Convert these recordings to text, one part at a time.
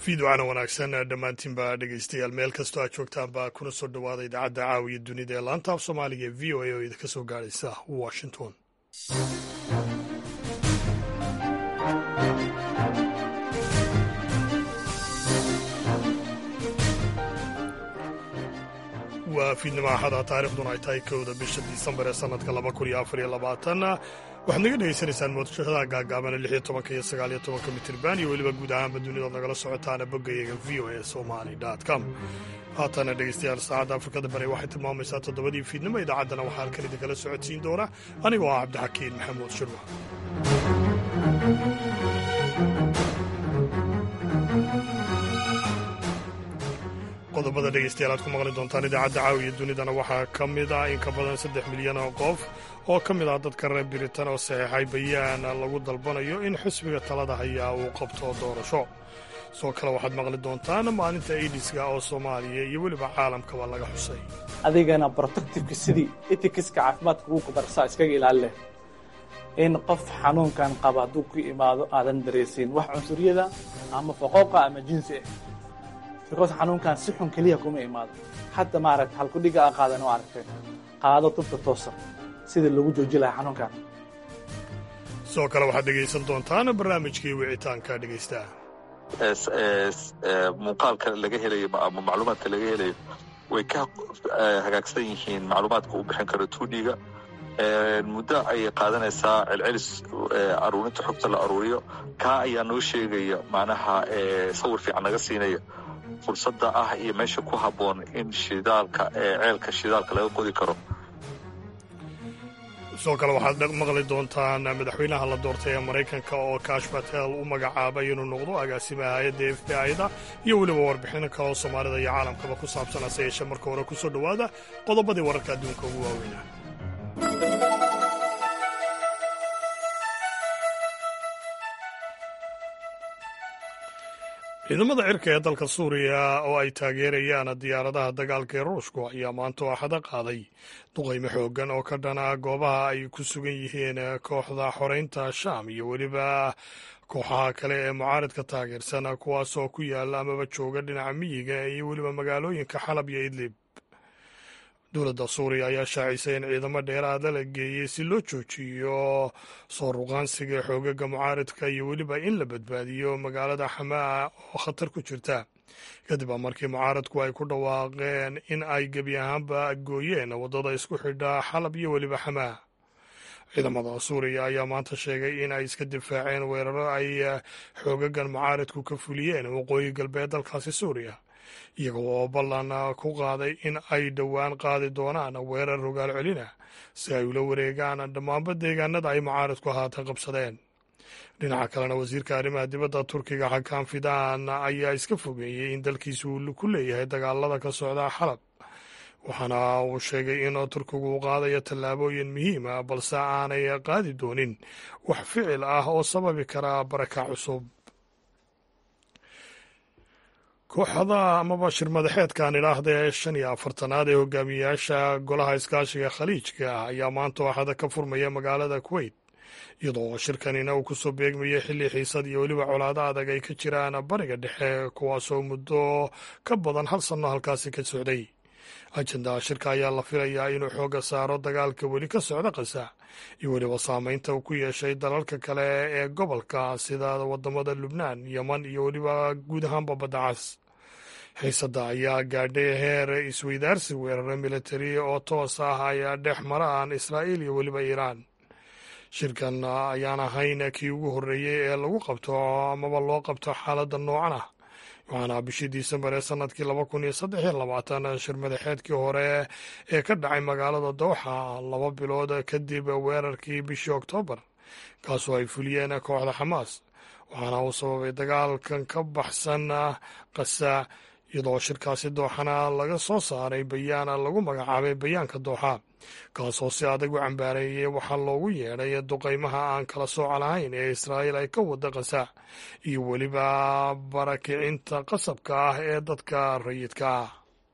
fiidocana wanaagsan dhammaantiinba dhegeystayaal meel kastoo aad joogtaanba kuna soo dhowaada idaacadda caawiya dunida ee laanta af soomaaliga ee v o a oo idinka soo gaadhaysa washington waa fiidnimo axada taarikhduna ay tahay kowda bisha disembar ee sanadka laba kun iyo afar iyo labaatan waxaad naga dhegaysanaysaan moodashada gaagaabana lix iyo tobanka iyo sagaal iyo tobanka mitirban iyo weliba guud ahaanba dunidood nagala socotaana boggayaga v o a somali com haatana dhegeystayaal saacadda afrikada bari waxay tilmaamaysaa toddobadii fiidnimo idaacaddana waxaa halkan idinkala socodsiin doona anigoo ah cabdixakiin maxamuud shirwa qodobada dhegeystayaal aad ku maqli doontaan idaacadda caawiya dunidana waxaa ka mid ah in ka badan saddex milyan oo qof oo ka mid ah dadka reer biritan oo saxeexay bayaan lagu dalbanayo in xisbiga talada hayaa uu qabto doorasho sidoo kale waxaad maqli doontaan maalinta aidiska oo soomaaliya iyo weliba caalamkaba laga xusay adigana protectifka sidii etikiska caafimaadka ugu kabarsaa iskaga ilaalileh in qof xanuunkan qaba hadduu ku imaado aadan dareysiin wax cunsuriyada ama foqooqa ama jinsi ah because xanuunkan si xun keliya kuma imaado hadda maaragta halkudhiga a qaadan oo aragteen qaado tubta toosa sida lagu jooji lahaa xanuunkan sidoo kale waxaad dhegaysan doontaan barnaamijkii wicitaanka dhegaystaha muuqaalka laga helayo ama macluumaadka laga helayo way ka hagaagsan yihiin macluumaadka uu bixin karo tuudhiga muddo ayay qaadanaysaa celcelis aruurinta xogta la aruuriyo kaa ayaa noo sheegaya macnaha sawir fiican naga siinaya fursadda ah iyo meesha ku habboon in shidaalka ceelka shidaalka laga qodi karo sidoo kale waxaad maqli doontaan madaxweynaha la doortay ee maraykanka oo kash batel u magacaabay inuu noqdo agaasimaha hay-adda f b i-da iyo weliba warbixino kale oo soomaalida iyo caalamkaba ku saabsan hase yeeshee marka hore ku soo dhowaada qodobadii wararka adduunka ugu waaweynaa ciidamada cirka ee dalka suuriya oo ay taageerayaan diyaaradaha dagaalka ee ruushku ayaa maanta axada qaaday duqaymo xooggan oo ka dhana goobaha ay ku sugan yihiin kooxda xoreynta shaam iyo weliba kooxaha kale ee mucaaridka taageersan kuwaasoo ku yaala amaba jooga dhinaca miyiga iyo weliba magaalooyinka xalab iyo idlib dowladda suuriya ayaa shaacisay in ciidamo dheeraada la geeyey si loo joojiyo soo ruqaansiga xoogaga mucaaridka iyo weliba in la badbaadiyo magaalada xamaa oo khatar ku jirta kadib a markii mucaaradku ay ku dhawaaqeen in ay gebi ahaanba gooyeen waddada isku xidha xalab iyo weliba xamaa ciidamada suuriya ayaa maanta sheegay in ay iska difaaceen weeraro ay xoogagan mucaaridku ka fuliyeen waqooyi galbeed dalkaasi suuriya iyaga oo ballan ku qaaday in ay dhowaan qaadi doonaan weerar rogaal celina si ay ula wareegaan dhammaanba deegaanada ay mucaaridku haatan qabsadeen dhinaca kalena wasiirka arrimaha dibadda turkiga xakaan fidaan ayaa iska fogeeyey in dalkiisu uu ku leeyahay dagaalada ka socda xalab waxaana uu sheegay in turkigu uu qaadayo tallaabooyin muhiim ah balse aanay qaadi doonin wax ficil ah oo sababi kara baraka cusub kooxda amaba shir madaxeedkan idhaahda ee shan iyo afartanaad ee hogaamiyayaasha golaha iskaashiga khaliijka ah ayaa maanta waxada ka furmaya magaalada kuweyt iyadoo shirkanina uu kusoo beegmayay xilli xiisad iyo weliba colaado adag ay ka jiraan bariga dhexe kuwaasoo muddo ka badan hal sanno halkaasi ka socday ajendaa shirka ayaa la filayaa inuu xooga saaro dagaalka weli ka socda qasa iyo weliba saameynta uu ku yeeshay dalalka kale ee gobolka sida wadamada lubnaan yeman iyo weliba guud ahaanba badda cas xiisadda ayaa gaadhay heer isweydaarsi weerare militari oo toos ah ayaa dhex maraan israa'iil iyo weliba iiraan shirkan ayaan ahayn kii ugu horreeyey ee lagu qabto amaba loo qabto xaaladda noocan ah waxaana bishii disembar ee sanadkii laba kun iyo saddex iyo labaatan shir madaxeedkii hore ee ka dhacay magaalada dowxa laba bilood kadib weerarkii bishii oktoobar kaasoo ay fuliyeen kooxda xamaas waxaana uu sababay dagaalkan ka baxsan qasa iyadoo shirkaasi dooxana laga soo saaray bayaan lagu magacaabay bayaanka dooxa kaasoo si adag u cambaareeyey waxaa loogu yeedhay duqaymaha aan kala sooca lahayn ee israa'iil ay ka wada qasa iyo weliba barakicinta qasabka ah ee dadka rayidka ah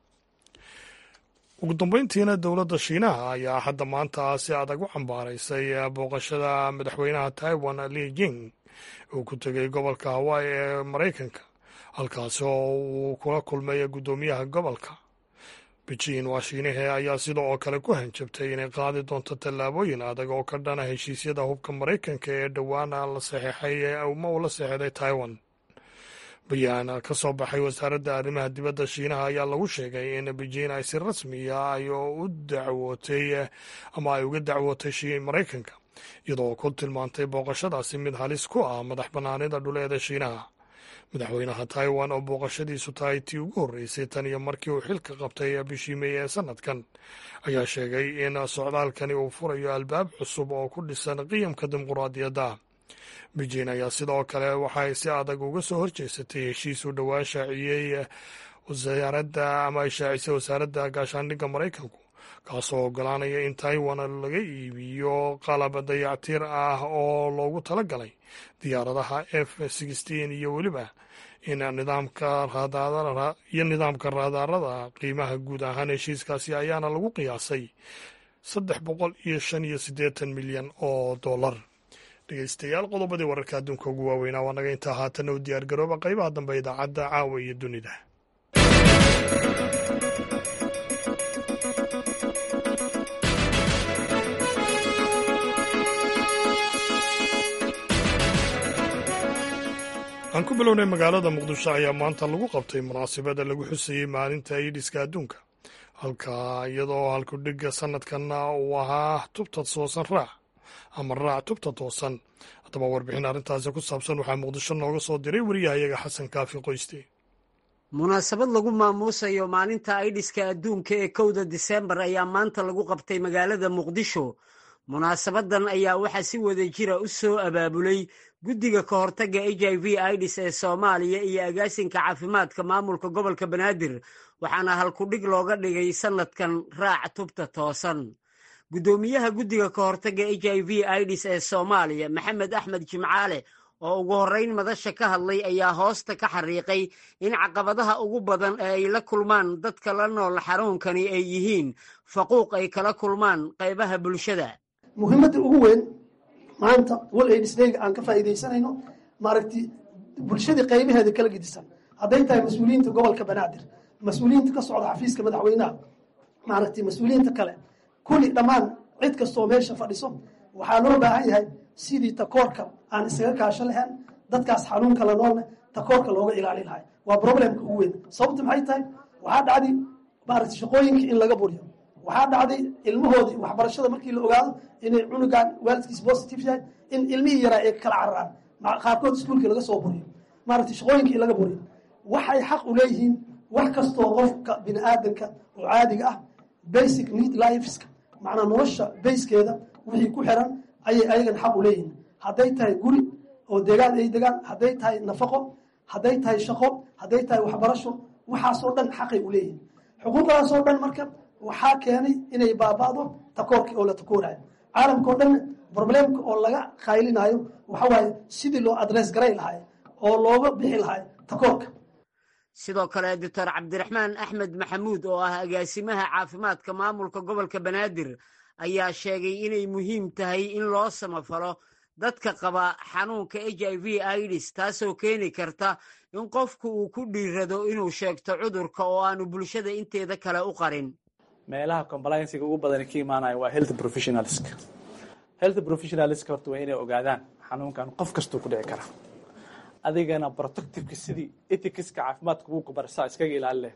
ugu dambeyntiina dowladda shiinaha ayaa hadda maanta si adag u cambaaraysay booqashada madaxweynaha taiwan li jing uu ku tegay gobolka hawaii ee maraykanka halkaasi oo uu kula kulmay guddoomiyaha gobolka beijing waashiinahe ayaa sida oo kale ku hanjabtay inay qaadi doonto tallaabooyin adag oo ka dhana heshiisyada hubka maraykanka ee dhowaan la saxeixay ama uu la saxeixday taiwan bayaan ka soo baxay wasaaradda arrimaha dibadda shiinaha ayaa lagu sheegay in beijing ay si rasmiya ay u dacwootay ama ay uga dacwootay maraykanka iyadoo ku tilmaantay booqashadaasi mid halis ku ah madax bannaanida dhuleeda shiinaha madaxweynaha taiwan oo booqashadiisu tahay tii ugu horreysay tan iyo markii uu xilka qabtay bishii mey ee sanadkan ayaa sheegay in socdaalkani uu furayo albaab cusub oo ku dhisan qiyamka dimuquraadiyadda beijing ayaa sidoo kale waxay si adag uga soo horjeesatay heshiis uu dhowaan shaaciyey wasaaradda ama ay shaacisay wasaaradda gaashaandhigga maraykanku kaasoo ogolaanaya in taiwan laga iibiyo qalab dayactir ah oo loogu talagalay diyaaradaha f sixteen iyo weliba in nidaamka iyo nidaamka raadaarada qiimaha guud ahaan heshiiskaasi ayaana lagu qiyaasay saddex boqol iyo shan iyo siddeetan milyan oo dollar dhegeystayaal qodobadii wararka adduunka ugu waaweynaa waa naga intaa haatana u diyaar garooba qaybaha dambe idaacadda caawa iyo dunida aan ku bilownay magaalada muqdisho ayaa maanta lagu qabtay munaasabada lagu xusayey maalinta iidhiska adduunka halka iyadoo halkudhigga sanadkanna uu ahaa tubta toosan raac ama raac tubta toosan haddaba warbixin arrintaasi ku saabsan waxaa muqdisho nooga soo diray wariyahayaga xasan kaafi qoyste munaasabad lagu maamuusayo maalinta aidhiska adduunka ee kowda diseembar ayaa maanta lagu qabtay magaalada muqdisho munaasabadan ayaa waxaa si wada jira u soo abaabulay guddiga ka hortagga h i v idis ee soomaaliya iyo agaasinka caafimaadka maamulka gobolka banaadir waxaana halkudhig looga dhigay sannadkan raac tubta toosan guddoomiyaha guddiga ka hortagga h i v idis ee soomaaliya maxamed axmed jimcaale oo ugu horrayn madasha ka hadlay ayaa hoosta ka xariiqay in caqabadaha ugu badan ee ay la kulmaan dadka la nool xanuunkani ay yihiin faquuq ay kala kulmaan qaybaha bulshada muhiimadda ugu weyn maanta wal aidisdayga aan ka faa'iidaysanayno maaragti bulshadii qaybaheeda kala gedisan hadday tahay mas-uuliyiinta gobolka banaadir mas-uuliyiinta ka socda xafiiska madaxweynaha maaragti mas-uuliyiinta kale kulli dhammaan cid kastoo meesha fadhiso waxaa loo baahan yahay sidii takoorka aan isaga kaasho lahayn dadkaas xanuunka la noolne takoorka looga ilaali lahay waa problemka ugu weyn sababta maxay tahay waxaa dhacday maaragti shaqooyinka in laga buriyo waxaa dhacday ilmahoodii waxbarashada markii la ogaado inay cunugan waalidkiis positive yahay in ilmihii yaraa ay kala cararaan qaarkood iskuulkii laga soo buriyo maaragti shaqooyinkii in laga buriyo waxay xaq u leeyihiin wax kastoo qofka bini aadanka oo caadiga ah basic need lifeska macnaa nolosha bayskeeda wixii ku xiran ayay ayagan xaq u leeyihiin hadday tahay guri oo deegaan ay degaan hadday tahay nafaqo hadday tahay shaqo hadday tahay waxbarasho waxaasoo dhan xaqay u leeyihiin xuquuqdaasoo dhan marka waxaa keenay inay baaba'do takoorkii oo la takoorayo caalamka o dhanna problemka oo laga qaylinayo waxa waaye sidii loo adress garay lahay oo looga bixi lahay takoorka sidoo kale doctor cabdiraxmaan axmed maxamuud oo ah agaasimaha caafimaadka maamulka gobolka banaadir ayaa sheegay inay muhiim tahay in loo samafalo dadka qaba xanuunka h i v idis taasoo keeni karta in qofku uu ku dhiirado inuu sheegto cudurka oo aanu bulshada inteeda kale u qarin meelaha compliancega ugu badani ka imaanayo waa health professionalska health professionalska horta waa inay ogaadaan xanuunkan qof kastuu ku dhici kara adigana protectiveka sidii ethicska caafimaadka ugu kubarsaa iskaga ilaalileh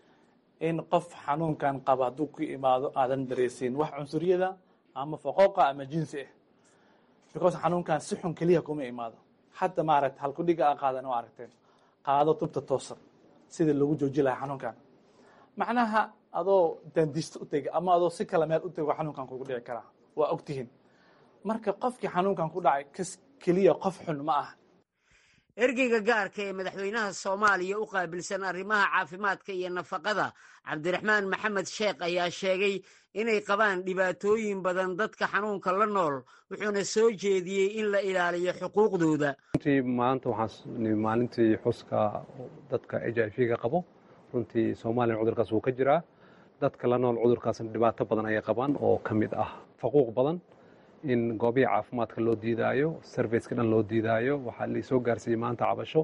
in qof xanuunkan qaba hadduu ku imaado aadan dareysiin wax cunsuriyada ama faqooqa ama jinsi ah because xanuunkan si xun keliya kuma imaado hadda maaragta halkudhiga a qaadan oo aragteen qaado tubta toosan sidii lagu jooji lahaa xanuunkan macnaha adoo dandiista u tega ama adoo si kale meel u tego xanuunkan kugu dhici karaa waa ogtihiin marka qofkii xanuunkan ku dhacay kas keliya qof xun ma ah ergeyga gaarka ee madaxweynaha soomaaliya u qaabilsan arrimaha caafimaadka iyo nafaqada cabdiraxmaan maxamed sheekh ayaa sheegay inay qabaan dhibaatooyin badan dadka xanuunka la nool wuxuuna soo jeediyey in la ilaaliyo xuquuqdooda runtii maanta waxaan maalintii xuska dadka h i v-ga qabo runtii soomaaliya cudurkaas wuu ka jiraa dadka la nool cudurkaasna dhibaato badan ayay qabaan oo ka mid ah faquuq badan in goobihii caafimaadka loo diidaayo serviceka dhan loo diidaayo waxaa laisoo gaarsiiyey maanta cabasho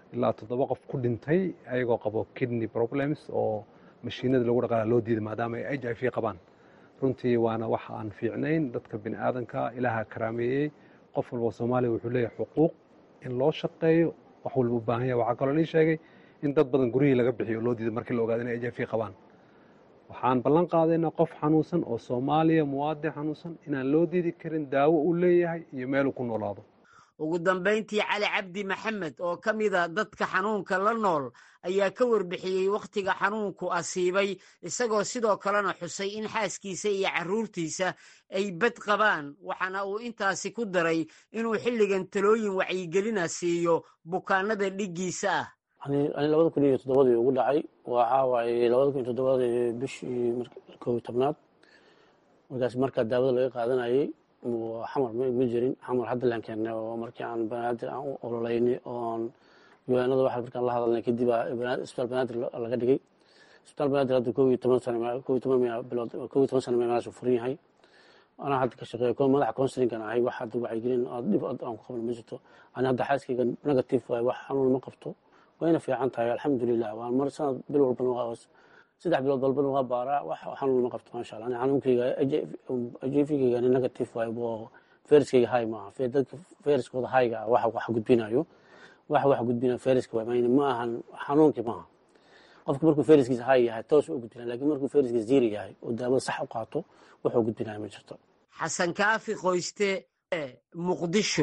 ilaa toddoba qof ku dhintay ayagoo qabo kidney problems oo mashiinada lagu dhaqaala loo diiday maadaama ay h i v qabaan runtii waana wax aan fiicnayn dadka bini aadanka ilaaha karaameeyey qof walba soomaaliya wuxuu leeyahay xuquuq in loo shaqeeyo wax walba u baahan yahay waxaa kaloo nii sheegay in dad badan guryihii laga bixiyo oo loo diiday markii la ogaado inay h i v qabaan waxaan ballan qaadaynaa qof xanuunsan oo soomaaliya muwaadin xanuunsan inaan loo diidi karin daawo uu leeyahay iyo meeluu ku noolaado ugu dambayntii cali cabdi maxamed oo ka mida dadka xanuunka la nool ayaa ka warbixiyey wakhtiga xanuunku asiibay isagoo sidoo kalena xusay in xaaskiisa iyo carruurtiisa ay bad qabaan waxaana uu intaasi ku daray inuu xilligan talooyin wacyigelina siiyo bukaanada dhiggiisa ah ani labada kun iyo toddobadii ugu dhacay waxaa waaye labada kun iyo toddobadii bishii kow iyo tobnaad markaas markaa daawada laga qaadanayay xamar ma jirin xamar hadda laan keennay oo markii aan banaadir aan u ololeynay oon diiwaanada waxa markaan la hadalnay kadib isbitaal banaadir laga dhigay isbitaal banaadir hadda kow iyo toban sano kow iyo toban bilood kow iyo toban sano meelahaas uu furan yahay anaa hadda ka shaqeeya madaxa counselingan ahay wax hadda wacyigelin dhib aan ku qaban ma jirto ani hadda xaaskayga negative waaye wax xanuun ma qabto wayna fiican tahay alxamdulilah waan mar sanad bil walbana waa saddex bilood walbana waa baaraa wax xanuun ma qabto maasha allah ani xanuunkayga ajefigayga negative waaye boo fayraskayga hay maaha dadka fayraskooda hayga ah wax wax gudbinayo wax wax gudbinayo fayraska waay mayne ma ahan xanuunkii maaha qofka markuu fayraskiisa hay yahay toos u gudbinaya lakin markuu fayraskiisa ziri yahay oo daawada sax u qaato wuxuu gudbinaya ma jirto xasan kaafi qoyste muqdisho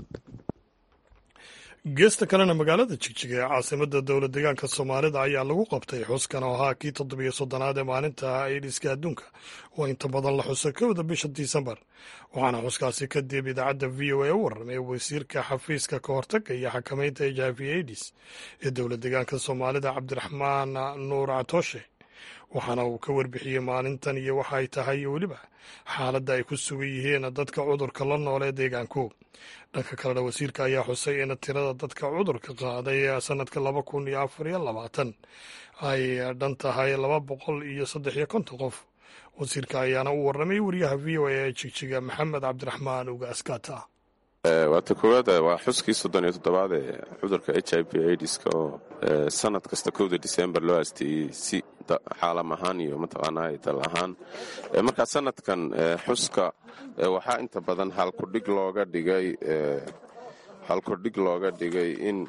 geesta kalena magaalada jigjiga ee caasimada dowla deegaanka soomaalida ayaa lagu qabtay xuskan oo ahaa kii toddobiyo soddonaad ee maalinta aidiska adduunka oo inta badan la xuso kowda bisha disembar waxaana xuskaasi kadib idaacadda v o a u warramay wasiirka xafiiska ka hortaga iyo xakamaynta h i v aidis ee dowla deegaanka soomaalida cabdiraxmaan nuur catooshe waxaana uu ka warbixiyey maalintan iyo waxa ay tahay iyo weliba xaaladda ay ku sugan yihiin dadka cudurka la nool ee deegaanku dhanka kalena wasiirka ayaa xusay in tirada dadka cudurka qaaday sanadka laba kun iyo afar iyo labaatan ay dhan tahay laba boqol iyo saddex iyo konton qof wasiirka ayaana u warramay wariyaha v o a ee jigjiga maxamed cabdiraxmaan ugaaskata waata koowaad waa xuskii soddon iyo toddobaad ee cudurka h i v aidiska oo sanad kasta kowda disembar loo asteeyey si xaalam ahaan iyo mataqaanaa dal ahaan markaa sanadkan xuska waxaa inta badan halkudhig looga dhigay halkudhig looga dhigay in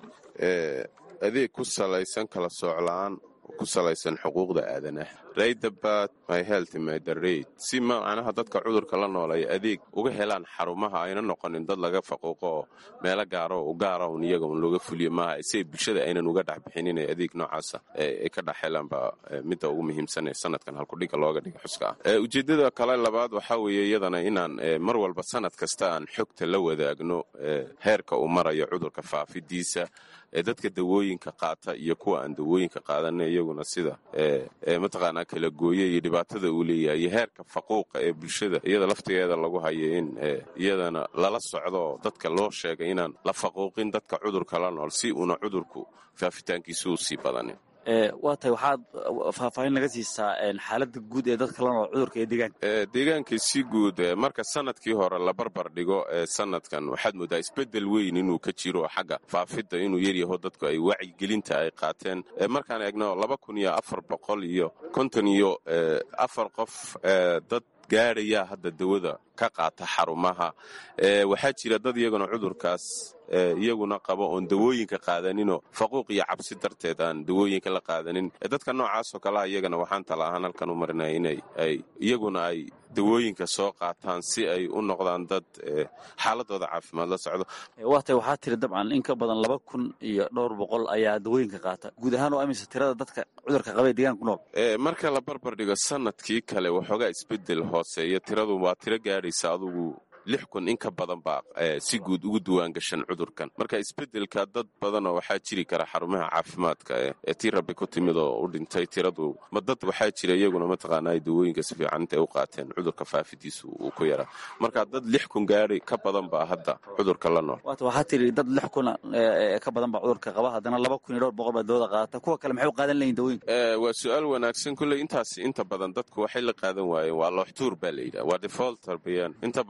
adeeg ku salaysan kala soocla-aan ku salaysan xuquuqda aadanaha raydabat my health my the raid si macnaha dadka cudurka la nool ay adeeg uga helaan xarumaha ayna noqonin dad laga faquuqo oo meelo gaaro u gaara un iyaga un looga fuliyo maaha si bulshada aynan uga dhex bixin inay adeeg noocaasa ay ka dhex helaan baa midda ugu muhiimsan ee sanadkan halkudhiga looga dhiga xuska ah ujeeddada kale labaad waxaa weeye iyadana inaan mar walba sanad kasta aan xogta la wadaagno heerka uu marayo cudurka faafidiisa dadka dawooyinka qaata iyo kuwa aan dawooyinka qaadana iyaguna sida mataqaanaa kala gooye iyo dhibaatada uu leeyahay iyo heerka faquuqa ee bulshada iyada laftigeeda lagu hayo in iyadana lala socdo dadka loo sheegay inaan la faquuqin dadka cudurka la nool si uuna cudurku faafitaankiisa u sii badanin waa tahay waxaad faahfaahin naga siisaa xaaladda guud ee dadka la nool cudurka ee deegaanka deegaanka si guud marka sanadkii hore la barbar dhigo sanadkan waxaad moodaa isbedel weyn inuu ka jiro xagga faafidda inuu yaryaho dadku ay wacyigelinta ay qaateen markaan eegno laba kun iyo afar boqol iyo konton iyo afar qof dad gaadhayaa hadda dawada ka qaata xarumaha waxaa jira dad iyaguna cudurkaas iyaguna qabo oon dawooyinka qaadaninoo faquuq iyo cabsi darteed aan dawooyinka la qaadanin dadka noocaasoo kalea iyagana waxaan tala ahaan halkan u marinaya inay ay iyaguna ay dawooyinka soo qaataan si ay u noqdaan dad xaaladooda caafimaad la socdo waa tay waxaa tiri dabcan in ka badan laba kun iyo dhowr boqol ayaa dawooyinka qaata guud ahaan oo amisa tirada dadka cudurka qaba ee deegaanka ku nool marka la barbar dhigo sanadkii kale waxoogaa isbedel hooseeya tiradu waa tiro gaadhaysa adugu lix kun in ka badan baa si guud ugu duwaan gashan cudurkan marka isbedelka dad badanoo waxaa jiri kara xarumaha caafimaadka ee tii rabbi ku timid oo u dhintay tiradu ma dad waxaa jira iyaguna mataqaanaa dawooyinka si fiican intay u qaateen cudurka faafidiisu uu ku yaraa marka dad lix kun gaari ka badan baa hadda cudurka la nool waata waxaa tiri dad lix kun ka badan baa cudurka qaba haddana laba kun iyo dhowr boqol baa dawada qaadata kuwa kale maxay u qaadan layihin dawooyinka waa su-aal wanaagsan kulley intaas inta badan dadku waxay la qaadan waayeen waa looxtuur baa la yidhaha waa defaulter bayaan inta badan dad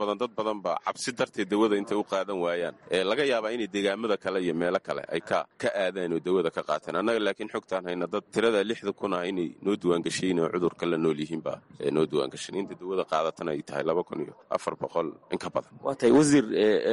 badan ba cabsi darteed dawada intay u qaadan waayaan laga yaabaa inay deegaamada kale iyo meelo kale ay ka aadaan oo dawada ka qaateen annaga laakiin xogtaan hayna dad tirada lixda kun ah inay noo diwaangashayin oo cudurka la nool yihiin baa noo diwaangashan inta dawada qaadatana ay tahay laba kun iyo afar boqol in ka badan waa tahay wasiir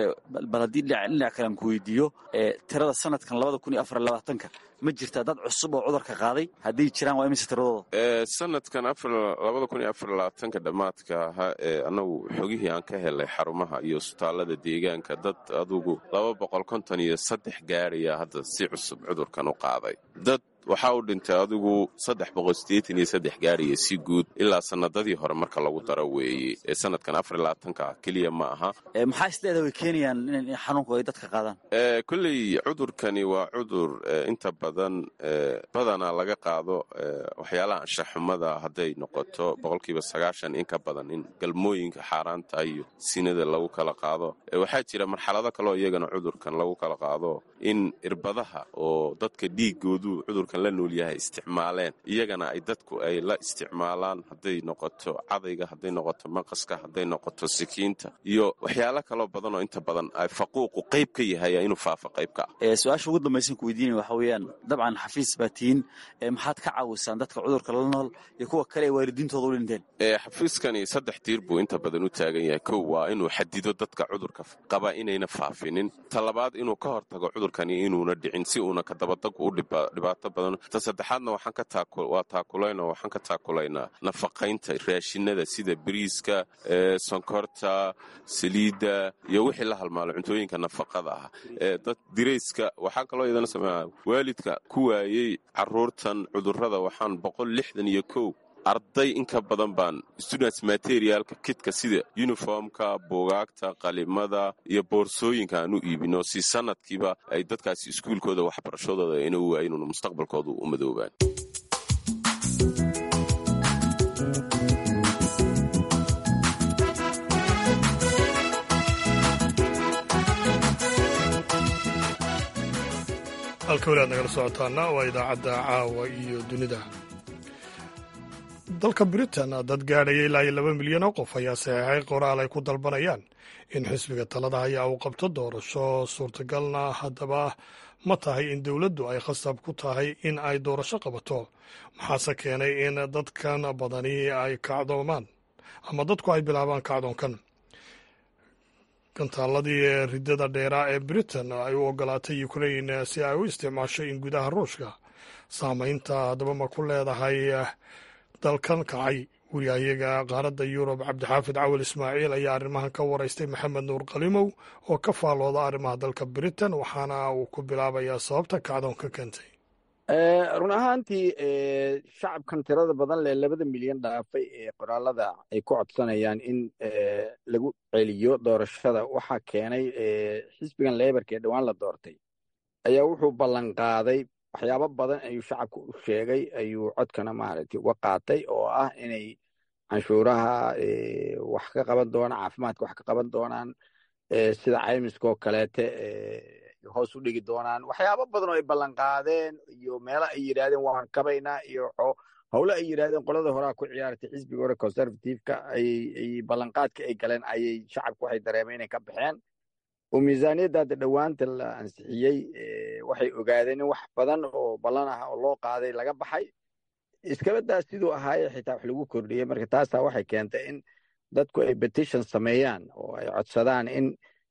bal haddii dhinac kale aan ku weydiiyo tirada sanadkan labada kun iyo afar labaatanka ma jirtaa dad cusub oo cudurka qaaday hadday jiraan waa imise tiradooda sanadkan labada kun iyo afar labaatanka dhammaadka ahaa ee annagu xogihii aan ka helay xarumaha iyo isbitaallada deegaanka dad adugu laba boqol konton iyo saddex gaadhaya hadda si cusub cudurkan u qaaday dad waxaa u dhintay adigu saddex boqol sideetan iyo saddex gaariya si guud ilaa sanadadii hore marka lagu daro weeye ee sanadkan afar iyo labaatanka keliya ma aha maxaa isleedaha way keenayaan in xanuunku ay dadka qaadaan kolley cudurkani waa cudur inta badan badanaa laga qaado waxyaalaha anshaxumada hadday noqoto boqolkiiba sagaashan in ka badan in galmooyinka xaaraanta iyo sinada lagu kala qaado waxaa jira marxalado kaleo iyagana cudurkan lagu kala qaado in irbadaha oo dadka dhiigoodu cudurkan la nool yahay isticmaaleen iyagana ay dadku ay la isticmaalaan hadday noqoto cadayga hadday noqoto maqaska hadday noqoto sikiinta iyo waxyaalo kaloo badan oo inta badan ay faquuqu qayb ka yahay inuu faafo qaybka ah su-aasha ugu dambaysan ku weydiinaya waxa weeyaan dabcan xafiis baa tihiin maxaad ka caawisaan dadka cudurka la nool iyo kuwa kale ee waalidiintooda u dhinteen xafiiskani saddex tiir buu inta badan u taagan yahay kow waa inuu xadido dadka cudurka qaba inayna faafinin ta labaad inuu ka hortago cudurkani inuuna dhicin si uuna kadabadagu u dhibaato badan ta saddexaadna waa taakulayn oo waxaan ka taakulaynaa nafaqaynta raashinada sida bariiska sonkorta saliidda iyo wixii la halmaalo cuntooyinka nafaqada ah dad dirayska waxaa kaloo iyadana sameeya waalidka ku waayey caruurtan cudurrada waxaan boqol lixdan iyo kow arday in ka badan baan students materialka kidka sida uniformka buugaagta qalimada iyo boorsooyinka aan u iibino si sanadkiiba ay dadkaasi iskuulkooda waxbarashadooda ayna u waayinuun mustaqbalkoodu u madoobaan halka weli aad nagala socotaana waa idaacadda caawa iyo dunida dalka britain dad gaadhaya ilaa iyo laba milyan oo qof ayaa saxeexay qoraal ay ku dalbanayaan in xisbiga talada haya uu qabto doorasho suurtagalna haddaba ma tahay in dowladdu ay khasab ku tahay in ay doorasho qabato maxaase keenay in dadkan badani ay kacdoomaan ama dadku ay bilaabaan kacdoonkan gantaaladii riddada dheeraa ee britain ay u ogolaatay ukrain si ay u isticmaasho in gudaha ruushka saamaynta haddaba ma ku leedahay dalkan kacay wariyahayaga qaaradda yurub cabdixaafid cawal ismaaciil ayaa arrimahan ka waraystay maxamed nuur qalimow oo ka faalooda arrimaha dalka britain waxaana uu ku bilaabayaa sababta kacdoonka keentay run ahaantii shacabkan tirada badan leh labada milyan dhaafay ee qoraalada ay ku codsanayaan in lagu celiyo doorashada waxaa keenay xisbigan leebarka ee dhowaan la doortay ayaa wuxuu ballanqaaday waxyaabo badan ayuu shacabka u sheegay ayuu codkana maaragtay uga qaatay oo ah inay canshuuraha wax ka qaban doonaan caafimaadka wax ka qaban doonaan sida caymiska oo kaleete hoos u dhigi doonaan waxyaabo badan oo ay ballanqaadeen iyo meelo ay yidhahdeen waan kabaynaa iyo howle ay yidhahdeen qolada horaa ku ciyaartay xisbiga hore conservativeka ay ballanqaadka ay galeen ayay shacabku waxay dareemeen inay ka baxeen oo miisaaniyadda hadda dhowaanta la ansixiyey waxay ogaadeen in wax badan oo ballan ah oo loo qaaday laga baxay iskabadaas siduu ahaaye xitaa wax lagu kordhiyey marka taasaa waxay keentay in dadku ay petition sameeyaan oo ay codsadaan in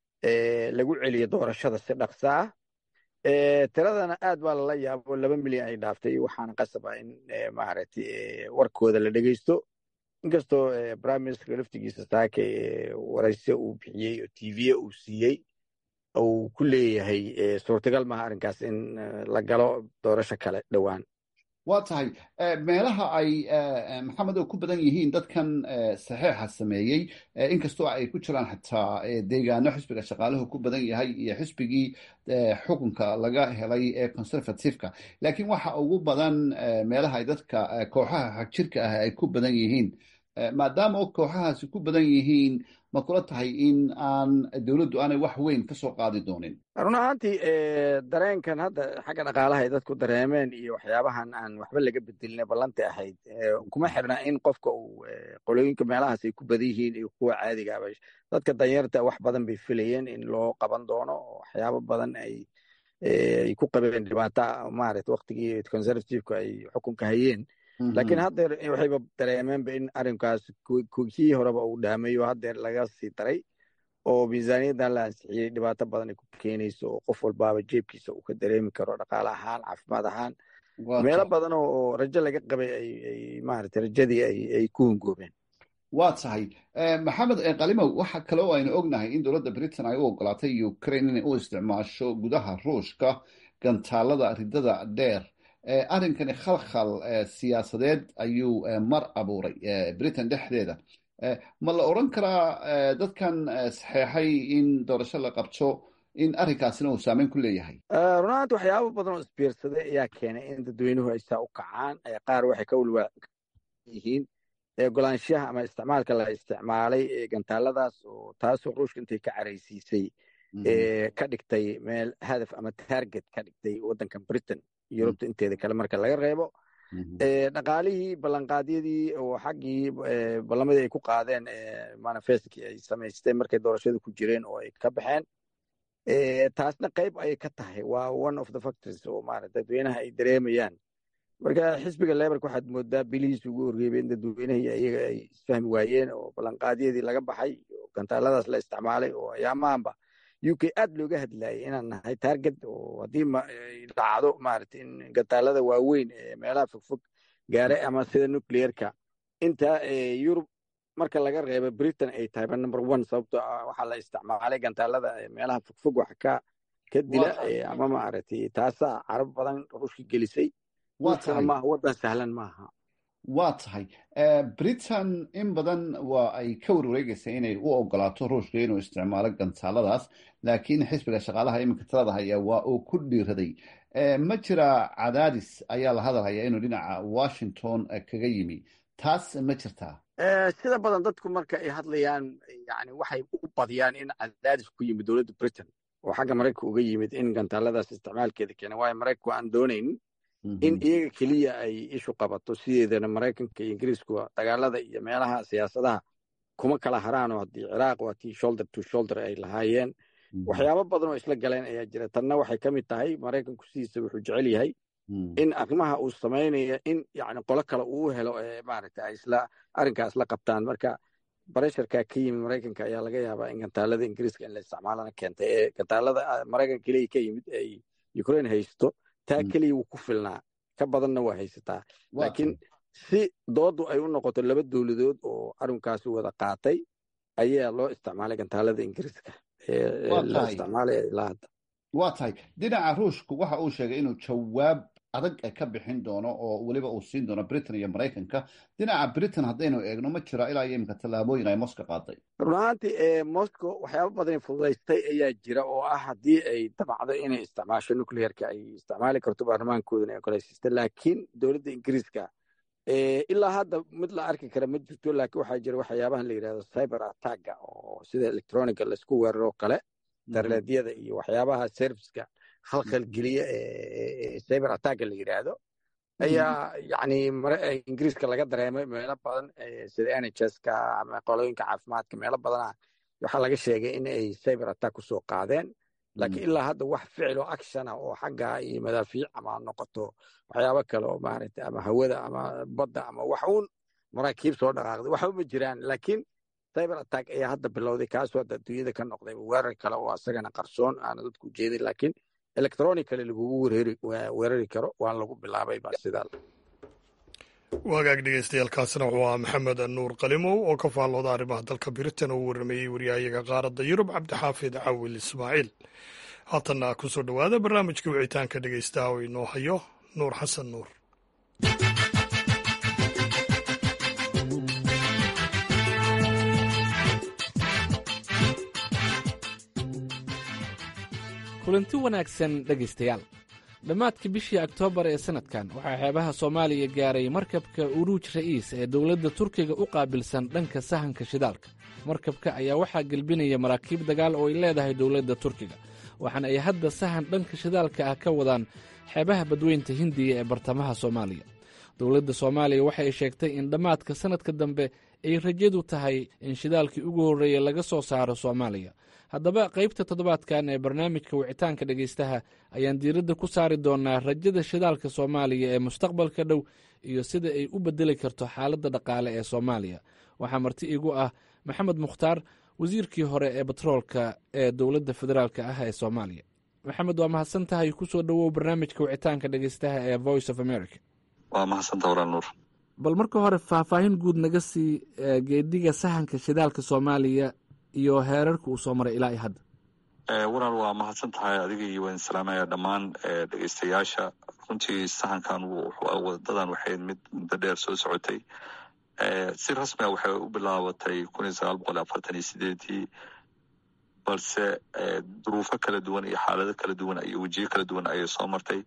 lagu celiyo doorashada si dhaqsa ah tiradana aad baa lala yaabo laba milyan ay dhaaftay waxaana qasaba in maaragtay warkooda la dhegeysto inkastoo prime ministerka laftigiisa saake warayse uu bixiyey oo tv uu siiyey uu ku leeyahay suurtagal maaha arrinkaas in la galo doorasho kale dhowaan waa tahay meelaha ay maxamed oo ku badan yihiin dadkan saxeixa sameeyey inkastoo ay ku jiraan xataa deegaano xisbiga shaqaaluhu ku badan yahay iyo xisbigii xukunka laga helay ee conservativeka laakiin waxa ugu badan meelaha ay dadka kooxaha xagjirka ah ay ku badan yihiin maadaama kooxahaasi ku badan yihiin ma kula tahay in aan dowladdu aanay wax weyn ka soo qaadi doonin run ahaantii dareenkan hadda xagga dhaqaalaha ay dadku dareemeen iyo waxyaabahan aan waxba laga bedelina ballanta ahayd kuma xirna in qofka uu qolooyinka meelahaas ay ku badan yihiin iyo kuwa caadigaaba dadka danyarta wax badan bay filayeen in loo qaban doono waxyaabo badan ay ay ku qabeen dhibaata maarata waktigii conservativeka ay xukunka hayeen laakiin haddeer waxayba dareemeenba in arrinkaas kii horeba uu dhaamayo haddeer laga sii daray oo miisaaniyaddan la ansixiyey dhibaato badan ay ku keenayso oo qof walbaaba jeebkiisa uu ka dareemi karo dhaqaale ahaan caafimaad ahaan meelo badan oo rajo laga qabay ay maarata rajadii ay ku hungoobeen waa tahay maxamed kalimow waxa kale oo aynu ognahay in dowladda britain ay u ogolaatay ukraine inay u isticmaasho gudaha ruushka gantaalada ridada dheer arrinkani khalkhal siyaasadeed ayuu mar abuuray britain dhexdeeda ma la odran karaa dadkan saxeexay in doorasho la qabto in arrinkaasina uu saameyn ku leeyahay runaanti waxyaaba badan oo isbiirsaday ayaa keenay in dadweynuhu ay saa u kacaan qaar waxay ka walwaa yihiin golaanshaha ama isticmaalka la isticmaalay gantaaladaas oo taasoo ruushka intay ka caraysiisay ka dhigtay meel hadaf ama target ka dhigtay waddankan britain yurubta inteeda kale marka laga reebo dhaqaalihii ballanqaadyadii oo xaggii ballamadii ay ku qaadeen manifestkii ay samaysteen markay doorashada ku jireen oo ay ka baxeen taasna qayb ayay ka tahay waa one of the factors oo maarata dadweynaha ay dareemayaan marka xisbiga lebarka waxaad moodaa bilihiis ugu horreebay in dadweynahii iyaga ay isfahmi waayeen oo ballanqaadyadii laga baxay gantaaladaas la isticmaalay oo ayaamahanba u k aad looga hadlayay inaan nahay target oo haddii dhacdo maarata in gantaalada waaweyn ee meelaha fogfog gaaray ama sida nucleerka inta yurub marka laga reebo britain ay tahayba number one sababto waxaa la isticmaalay gantaalada meelaha fogfog wax ka ka dila ama maaragtay taasaa carab badan ruushka gelisay ruushkana maaha waddan sahlan maaha waa tahay britain in badan waa ay ka warwareegaysa inay u ogolaato ruushka inuu isticmaalo gantaaladaas laakiin xisbiga shaqaalaha iminka talada haya waa uu ku dhiiraday ma jira cadaadis ayaa la hadalhaya inuu dhinaca washington kaga yimi taas ma jirtaa sida badan dadku marka ay hadlayaan yani waxay u badiyaan in cadaadis ku yimid dowladda britain oo xagga maraykanka uga yimid in gantaaladaas isticmaalkeeda keena waayo maraykanku aan doonaynin in iyaga keliya ay ishu qabato sideedana maraykanka iyo ingiriiskuwa dagaalada iyo meelaha siyaasadaha kuma kala haraanoo haddii ciraaq waa tii shoulder to shoulder ay lahaayeen waxyaabo badan oo isla galeen ayaa jira tanna waxay ka mid tahay maraykanku sidiisa wuxuu jecel yahay in arrimaha uu samaynayo in yani qolo kale uu helo maaragta ay isla arrinkaa isla qabtaan marka baresharkaa ka yimid maraykanka ayaa laga yaabaa in gantaalada ingiriiska in la isticmaalana keentay ee gantaalada maraykan keliya ka yimid ay ukraine haysto taa keliya wuu ku filnaa ka badanna waa haysataa laakiin si doodu ay u noqoto laba dowladood oo arrinkaasi wada qaatay ayaa loo isticmaalay gantaalada ingiriiska la isticmaalaya ilaa hadda waa tahay dhinaca ruushku waxa uu sheegay inuu jawaab adag ka bixin doono oo weliba uu siin doono britain iyo maraykanka dhinaca britain haddaynu eegno ma jiro ilaa iyo imika tallaabooyin ay moscow qaaday run ahaantii moscow waxyaaba badan fududaystay ayaa jira oo ah haddii ay damacdo inay isticmaasho nucleerka ay isticmaali karto baarlamaankoodana ay ogolaysista laakiin dowladda ingiriiska ilaa hadda mid la arki kara ma jirto laakiin waxaa jira waxyaabahan la yidhahdo cyber attacka oo sida electronica laisku weeraro kale darleedyada iyo waxyaabaha serviceka khalkhal geliya ee cyber attacka la yidhaahdo ayaa yani ingiriiska laga dareemay meelo badan sida nhska ama qolooyinka caafimaadka meelo badana waxaa laga sheegay in ay cyber attack kusoo qaadeen laakiin ilaa hadda wax ficilo actiona oo xagga iyo madaafiic ama noqoto waxyaabo kale oo maaragtay ama hawada ama badda ama wax uun maraakiib soo dhaqaaqday waxba ma jiraan laakiin cyber attack ayaa hadda bilowday kaasoo hadda adduunyada ka noqday weerar kale oo asagana qarsoon aana dadku ujeedin laakiin electronically lagugu weerari karo waan lagu bilaabay ba sidaa wagaag dhegeystayaaalkaasina wuxuu ahaa maxamed nuur qalimow oo ka faallooda arrimaha dalka britain oo u warrameeyey waryahayaga qaaradda yurub cabdixaafid cawil ismaaciil haatanna ku soo dhowaada barnaamijka wicitaanka dhegeystaha oo inoo hayo nuur xasan nuur kulanti wanaagsan dhegaystayaal dhammaadkii bishii oktoobar ee sanadkan waxaa xeebaha soomaaliya gaaray markabka uruuj ra'iis ee dowladda turkiga u qaabilsan dhanka sahanka shidaalka markabka ayaa waxaa gelbinaya maraakiib dagaal oo ay leedahay dowladda turkiga waxaana ay hadda sahan dhanka shidaalka ah ka wadaan xeebaha badweynta hindiya ee bartamaha soomaaliya dowladda soomaaliya waxay sheegtay in dhammaadka sannadka dambe ay rajadu tahay in shidaalkii ugu horreeya laga soo saaro soomaaliya haddaba qaybta toddobaadkan ee barnaamijka wicitaanka dhegaystaha ayaan diiradda ku saari doonaa rajada shidaalka soomaaliya ee mustaqbalka dhow iyo sida ay u bedeli karto xaaladda dhaqaale ee soomaaliya waxaa marti igu ah maxamed mukhtaar wasiirkii hore ee batroolka ee dowladda federaalk ah ee soomaaliya maxamed waa mahadsan tahay kusoo dhowow barnaamijka wicitaanka dhegaystaha ee voice of america waa mahadsanta walaal nuur bal marka hore faahfaahin guud naga sii geediga sahanka shidaalka soomaaliya iyo heerarka uu soo maray ilaa iyo hadda walaal waa mahadsan tahay adiga iyo waan salaamaya dhammaan dhegeystayaasha runtii sahankan wadadan waxay mid muddo dheer soo socotay si rasmi a waxay u bilaabatay kun iyo sagaal boqol afartan iyo sideedii balse duruufo kala duwan iyo xaalado kala duwan iyo wejiyo kala duwan ayay soo martay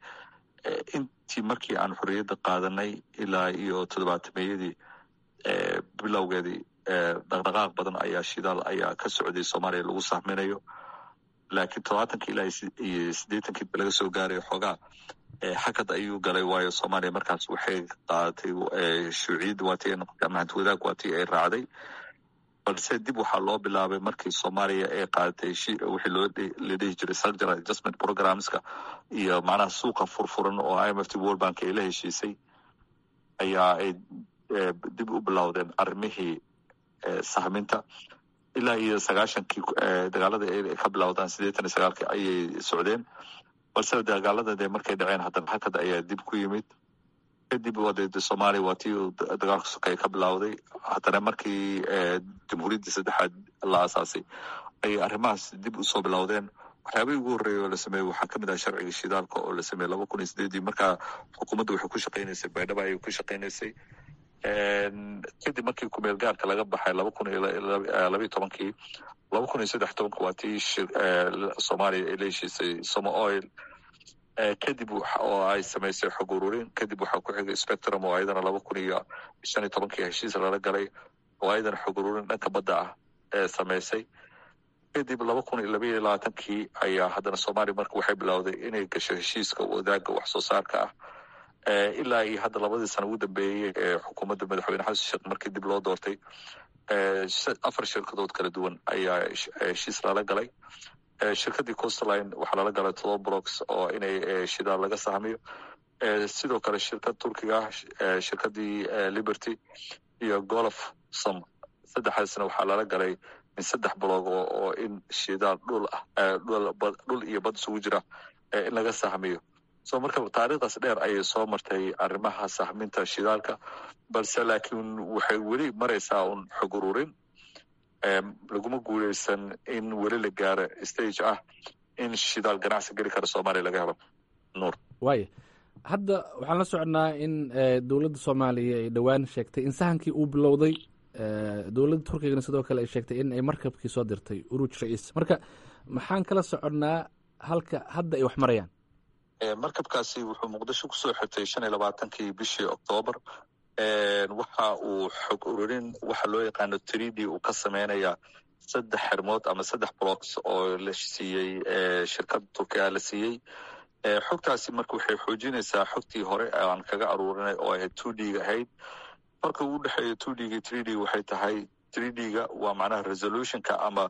intii markii aan xorriyadda qaadanay ilaa iyo toddobaatameyadii bilowgeedii dhaqdhaqaaq badan ayaa shidaal ayaa ka socday soomaaliya lagu sahminayo laakiin todobaatankii ilaa iyo siddeetankii laga soo gaaray xoogaa xakad ayuu galay waayo soomaaliya markaas waxay qaadatay shuuciyadda waatii ay noqotay ama hanti wadaag waatii ay raacday balse dib waxaa loo bilaabay markii soomaaliya ay qaadatay wixii loo la dhihi jiray structural adjustment programmeska iyo macnaha suuqa furfuran oo i m f t world bank ay la heshiisay ayaa ay dib u bilowdeen arrimihii sahminta ilaa iyo sagaashankii dagaalada ay ka bilowdaan siddeetan iyo sagaalkii ayay socdeen balse dagaalada de markay dhaceen haddana xakad ayaa dib ku yimid kadib wade soomaaliya waa tii dagaalka sokay ka bilowday haddana markii jamhuuriyaddii saddexaad la aasaasay ayay arrimahaas dib usoo bilowdeen waxyaabihii ugu horreeya oo la sameeyey waxaa kamid ah sharciga shidaalka oo la sameeyey laba kun iyo sideedii markaa xukuumadda waxay ku shaqaynaysay baydhaba ayay ku shaqaynaysay kadib markii kumeel gaarka laga baxay laba kun iyo labayo tobankii laba kun iyo saddex tobanka waa tii soomaaliya ay la heshiisay somo oil kadib oo ay samaysay xog ururin kadib waxaa ku xigay spectrum oo ayadana laba kun iyo shan iyo tobankii heshiis lala galay oo ayadana xog ururin dhanka badda ah ee samaysay kadib laba kun iyo labaiyo labaatankii ayaa haddana soomaaliya marka waxay bilowday inay gasho heshiiska wadaaga wax soo saarka ah ilaa iyo hadda labadii sana ugu dambeeyey ee xukuumadda madaxweyne xasan sheekh markii dib loo doortay afar shirkadood kala duwan ayaa heshiis lala galay shirkaddii coastline waxaa lala galay todoba blocks oo inay shidaal laga sahmiyo sidoo kale shirkad turkiga ah shirkaddii liberty iyo golf som saddexdaasna waxaa lala galay in saddex blog oo in shidaal dhul ah dhul iyo bad isugu jira in laga sahmiyo so marka taariikhdaas dheer ayay soo martay arrimaha sahminta shidaalka balse laakiin waxay weli maraysaa un xog ururin laguma guuleysan in weli la gaaro stage ah in shidaal ganacsi geli kara soomaaliya laga helo nuur waaya hadda waxaan la soconnaa in dowladda soomaaliya ay dhowaan sheegtay in sahankii uu bilowday dowladda turkigana sidoo kale ay sheegtay in ay markabkii soo dirtay uruuj ra-iis marka maxaan kala soconnaa halka hadda ay wax marayaan markabkaasi wuxuu muqdisho kusoo xirtay shan iyo labaatankii bishii oktoobar waxa uu xog ururin waxa loo yaqaano trid uu ka sameynaya saddex xirmood ama saddex blocks oo la siiyey shirkadda turkiya la siiyey xogtaasi marka waxay xoojinaysaa xogtii hore aan kaga aruurinay oo ahayd two d ga ahayd marka uu dhexeeyo two d ga three d waxay tahay three d ga waa macnaha resolutionka ama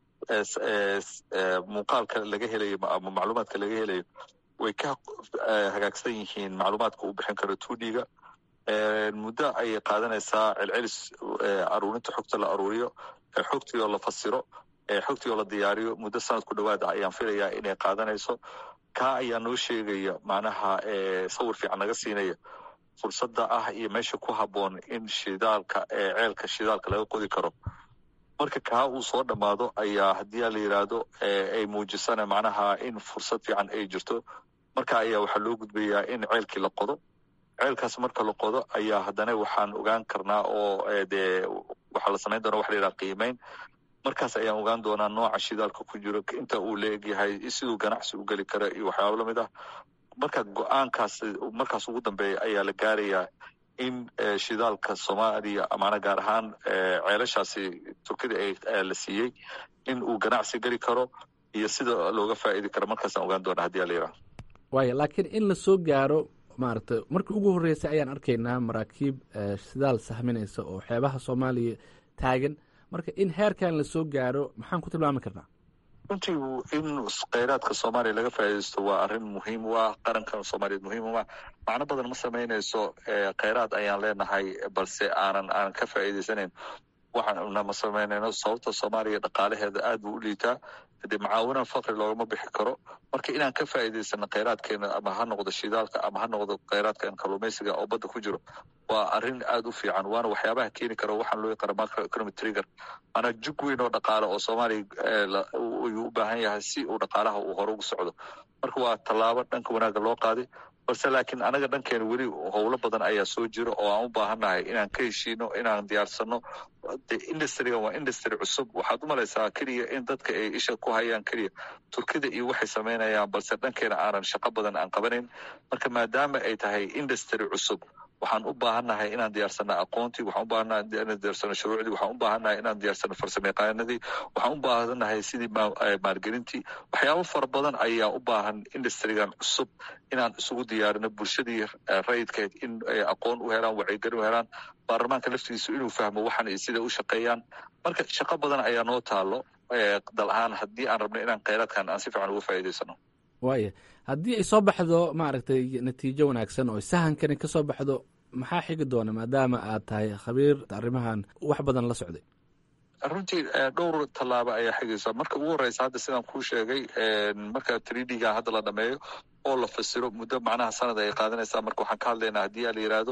muuqaalka laga helayo ama macluumaadka laga helayo way ka hagaagsan yihiin macluumaadka uu bixin karo two d ga muddo ayay qaadanaysaa celcelis aruurinta xogta la aruuriyo xogtii oo la fasiro xogtii oo la diyaariyo muddo sanad ku dhowaada ayaan filayaa inay qaadanayso kaa ayaa noo sheegaya macnaha sawir fiican naga siinaya fursadda ah iyo meesha ku habboon in shidaalka ceelka shidaalka laga qodi karo marka kaa uu soo dhammaado ayaa haddii la yidhaahdo ay muujisana macnaha in fursad fiican ay jirto marka ayaa waxaa loo gudbayaa in ceelkii la qodo ceelkaas marka la qodo ayaa haddana waxaan ogaan karnaa oo dee waxaa la samayn doona waxa la yidhaha qiimeyn markaas ayaan ogaan doonaa nooca shidaalka ku jiro inta uu la egyahay siduu ganacsi u geli kara iyo waxyaaba lamid ah marka go-aankaas markaas ugu dambeeya ayaa la gaarayaa in shidaalka soomaaliya amaana gaar ahaan ceelashaasi turkida la siiyey in uu ganacsi geli karo iyo sida looga faa'idi karo markaasaan ogaan doona hadii ala yidhaha waaya laakiin in la soo gaaro maaragtay markii ugu horreysay ayaan arkaynaa maraakiib shidaal sahminaysa oo xeebaha soomaaliya taagan marka in heerkan la soo gaaro maxaan ku tilmaami karnaa runtii in kheyraadka soomaaliya laga faa'iidaysto waa arrin muhiim u ah qarankan soomaaliyeed muhiim u ah macno badan ma samaynayso kheyraad ayaan leenahay balse aanan aanan ka faa'iidaysanayn waxaana ma samaynayno sababta soomaaliya dhaqaalaheeda aad buu u liitaa dee macaawina fakri loogama bixi karo marka inaan ka faa'iidaysano kheyraadkeena ama ha noqdo shidaalka ama ha noqdo kheyraadkan kalluumaysiga oo badda ku jiro waa arrin aad u fiican waana waxyaabaha keeni karo waxaan loo yaqaana macro economic trigger maanaa jug weyn oo dhaqaale oo soomaaliya ayuu u baahan yahay si uu dhaqaalaha uu hore ugu socdo marka waa tallaabo dhanka wanaagga loo qaaday balse laakiin anaga dhankeena weli howlo badan ayaa soo jira oo aan u baahannahay inaan ka heshiino inaan diyaarsano de industrigan waa industry cusub waxaad u malaysaa keliya in dadka ay isha ku hayaan keliya turkida iyo waxay samaynayaan balse dhankeena aanan shaqo badan aan qabanayn marka maadaama ay tahay industry cusub waxaan u baahannahay inaan diyaarsano aqoontii waxaan u baahannahay inaan diyaarsano shuruucdii waxaan u baahannahay inaan diyaarsano farsamayaqaanadii waxaan u baahannahay sidii maalgelintii waxyaabo fara badan ayaa u baahan industrigan cusub inaan isugu diyaarino bulshadii rayidkeed in ay aqoon u helaan wacyigelin u helaan baarlamaanka laftigiisu inuu fahmo waxan iyo sida u shaqeeyaan marka shaqo badan ayaa noo taalo dal ahaan haddii aan rabno inaan kheyraadkan aan si fiican uga faa'iidaysano waaya haddii ay soo baxdo maaragtay natiijo wanaagsan oo sahankani ka soo baxdo maxaa xigi doona maadaama aad tahay khabiir arrimahan wax badan la socday runtii dhowr tallaabo ayaa xigaysa marka ugu horeysa hadda sidaan kuu sheegay marka tridga hadda la dhameeyo oo la fasiro muddo macnaha sanad ay qaadanaysaa marka waxaan ka hadlaynaa haddii a la yidhaahdo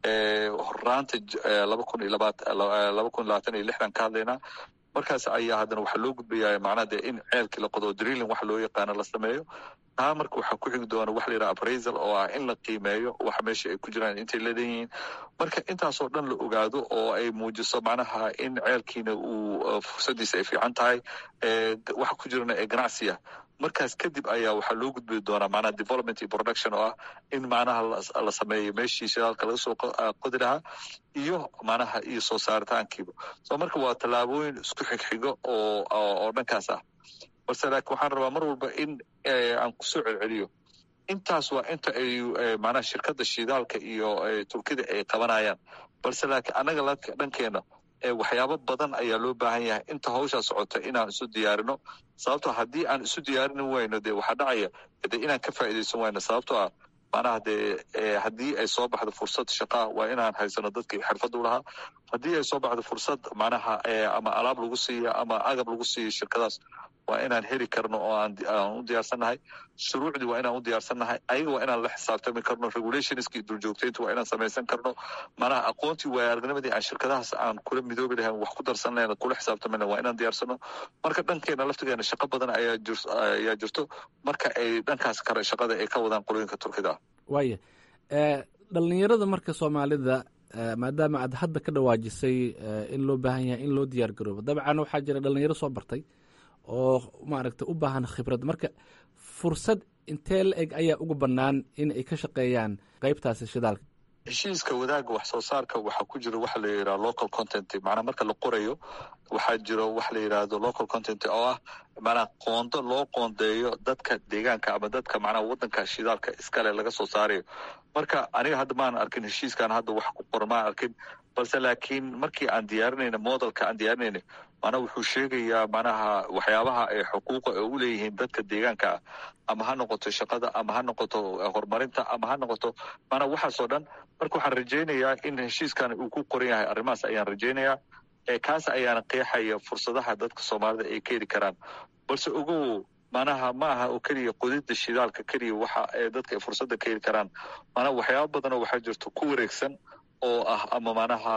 horaanta laba kun iyo laba kun labaatan iyo lixdan ka hadlaynaa markaas ayaa haddana waxaa loo gudbayaa macnaha dee in ceelkii la qodo drilling waxa loo yaqaano la sameeyo taa marka waxaa ku xigi doona waxa la yidhaha appraisal oo ah in la qiimeeyo waxa meesha ay ku jiraan intay leedan yihiin marka intaasoo dhan la ogaado oo ay muujiso macnaha in ceelkiina uu fursaddiisa ay fiican tahay waxa ku jirana ee ganacsi ah markaas kadib ayaa waxaa loo gudbi doonaa macnaha development iyo production oo ah in macnaha la sameeyo meeshii shidaalka laga soo qodi lahaa iyo macnaha iyo soo saaritaankiiba so marka waa tallaabooyin isku xigxigo oo oo dhankaas ah balse laakiin waxaan rabaa mar walba in aan kusoo celceliyo intaas waa inta ay macnaha shirkadda shidaalka iyo turkida ay qabanayaan balse laakiin annaga dhankeena waxyaabo badan ayaa loo baahan yahay inta hawshaa socota inaan isu diyaarino sababtoo haddii aan isu diyaarini wayno dee waxaa dhacaya de inaan ka faa'iidaysan wayno sababtoo ah macnaha dee haddii ay soo baxdo fursad shaqaa waa inaan haysano dadkii xirfadda u lahaa haddii ay soo baxdo fursad macnaha ama alaab lagu siiya ama agab lagu siiyo shirkadaas waa inaan heli karno oo aan u diyaarsannahay shuruucdii waa inaan u diyaarsannahay ayaga waa inaan la xisaabtami karno regulationskii duljoogtaynta waa inaan samaysan karno macnaha aqoontii waaya aragnimadii aan shirkadahaas aan kula midoobi lahayn wax ku darsan lahayn kula xisaabtami lahayn waa inaan diyaarsano marka dhankeena laftigeena shaqo badan ayaa jir ayaa jirto marka ay dhankaas kale shaqada ay ka wadaan qolooyinka turkida ah waaya dhalinyarada marka soomaalida maadaama aad hadda ka dhawaajisay in loo baahan yahay in loo diyaar garoobo dabcan waxaa jira dhalinyaro soo bartay oo maaragtay u baahan khibrad marka fursad intee la eg ayaa uga bannaan in ay ka shaqeeyaan qaybtaasi shidaalka heshiiska wadaagga wax soo saarka waxaa ku jira waxa la yidhaha local content macnaa marka la qorayo waxaa jiro waxa la yidhaahdo local content oo ah macnaa qoondo loo qoondeeyo dadka deegaanka ama dadka macnaha waddanka shidaalka iskale laga soo saarayo marka aniga hadda maan arkin heshiiskan hadda wax ku qoran maan arkin balse laakiin markii aan diyaarinayna modelka aan diyaarinayna macnaha wuxuu sheegayaa macnaha waxyaabaha ay xuquuqa ay u leeyihiin dadka deegaanka ah ama ha noqoto shaqada ama ha noqoto horumarinta ama ha noqoto macnaha waxaasoo dhan marka waxaan rajaynayaa in heshiiskan uu ku qoran yahay arrimahaas ayaan rajaynayaa kaas ayaana qeexaya fursadaha dadka soomaalida ay ka heli karaan balse ogow macnaha ma aha oo keliya qodida shidaalka keliya waxa dadka ay fursadda ka heli karaan macnaha waxyaaba badanoo waxaa jirto ku wareegsan oo ah ama macnaha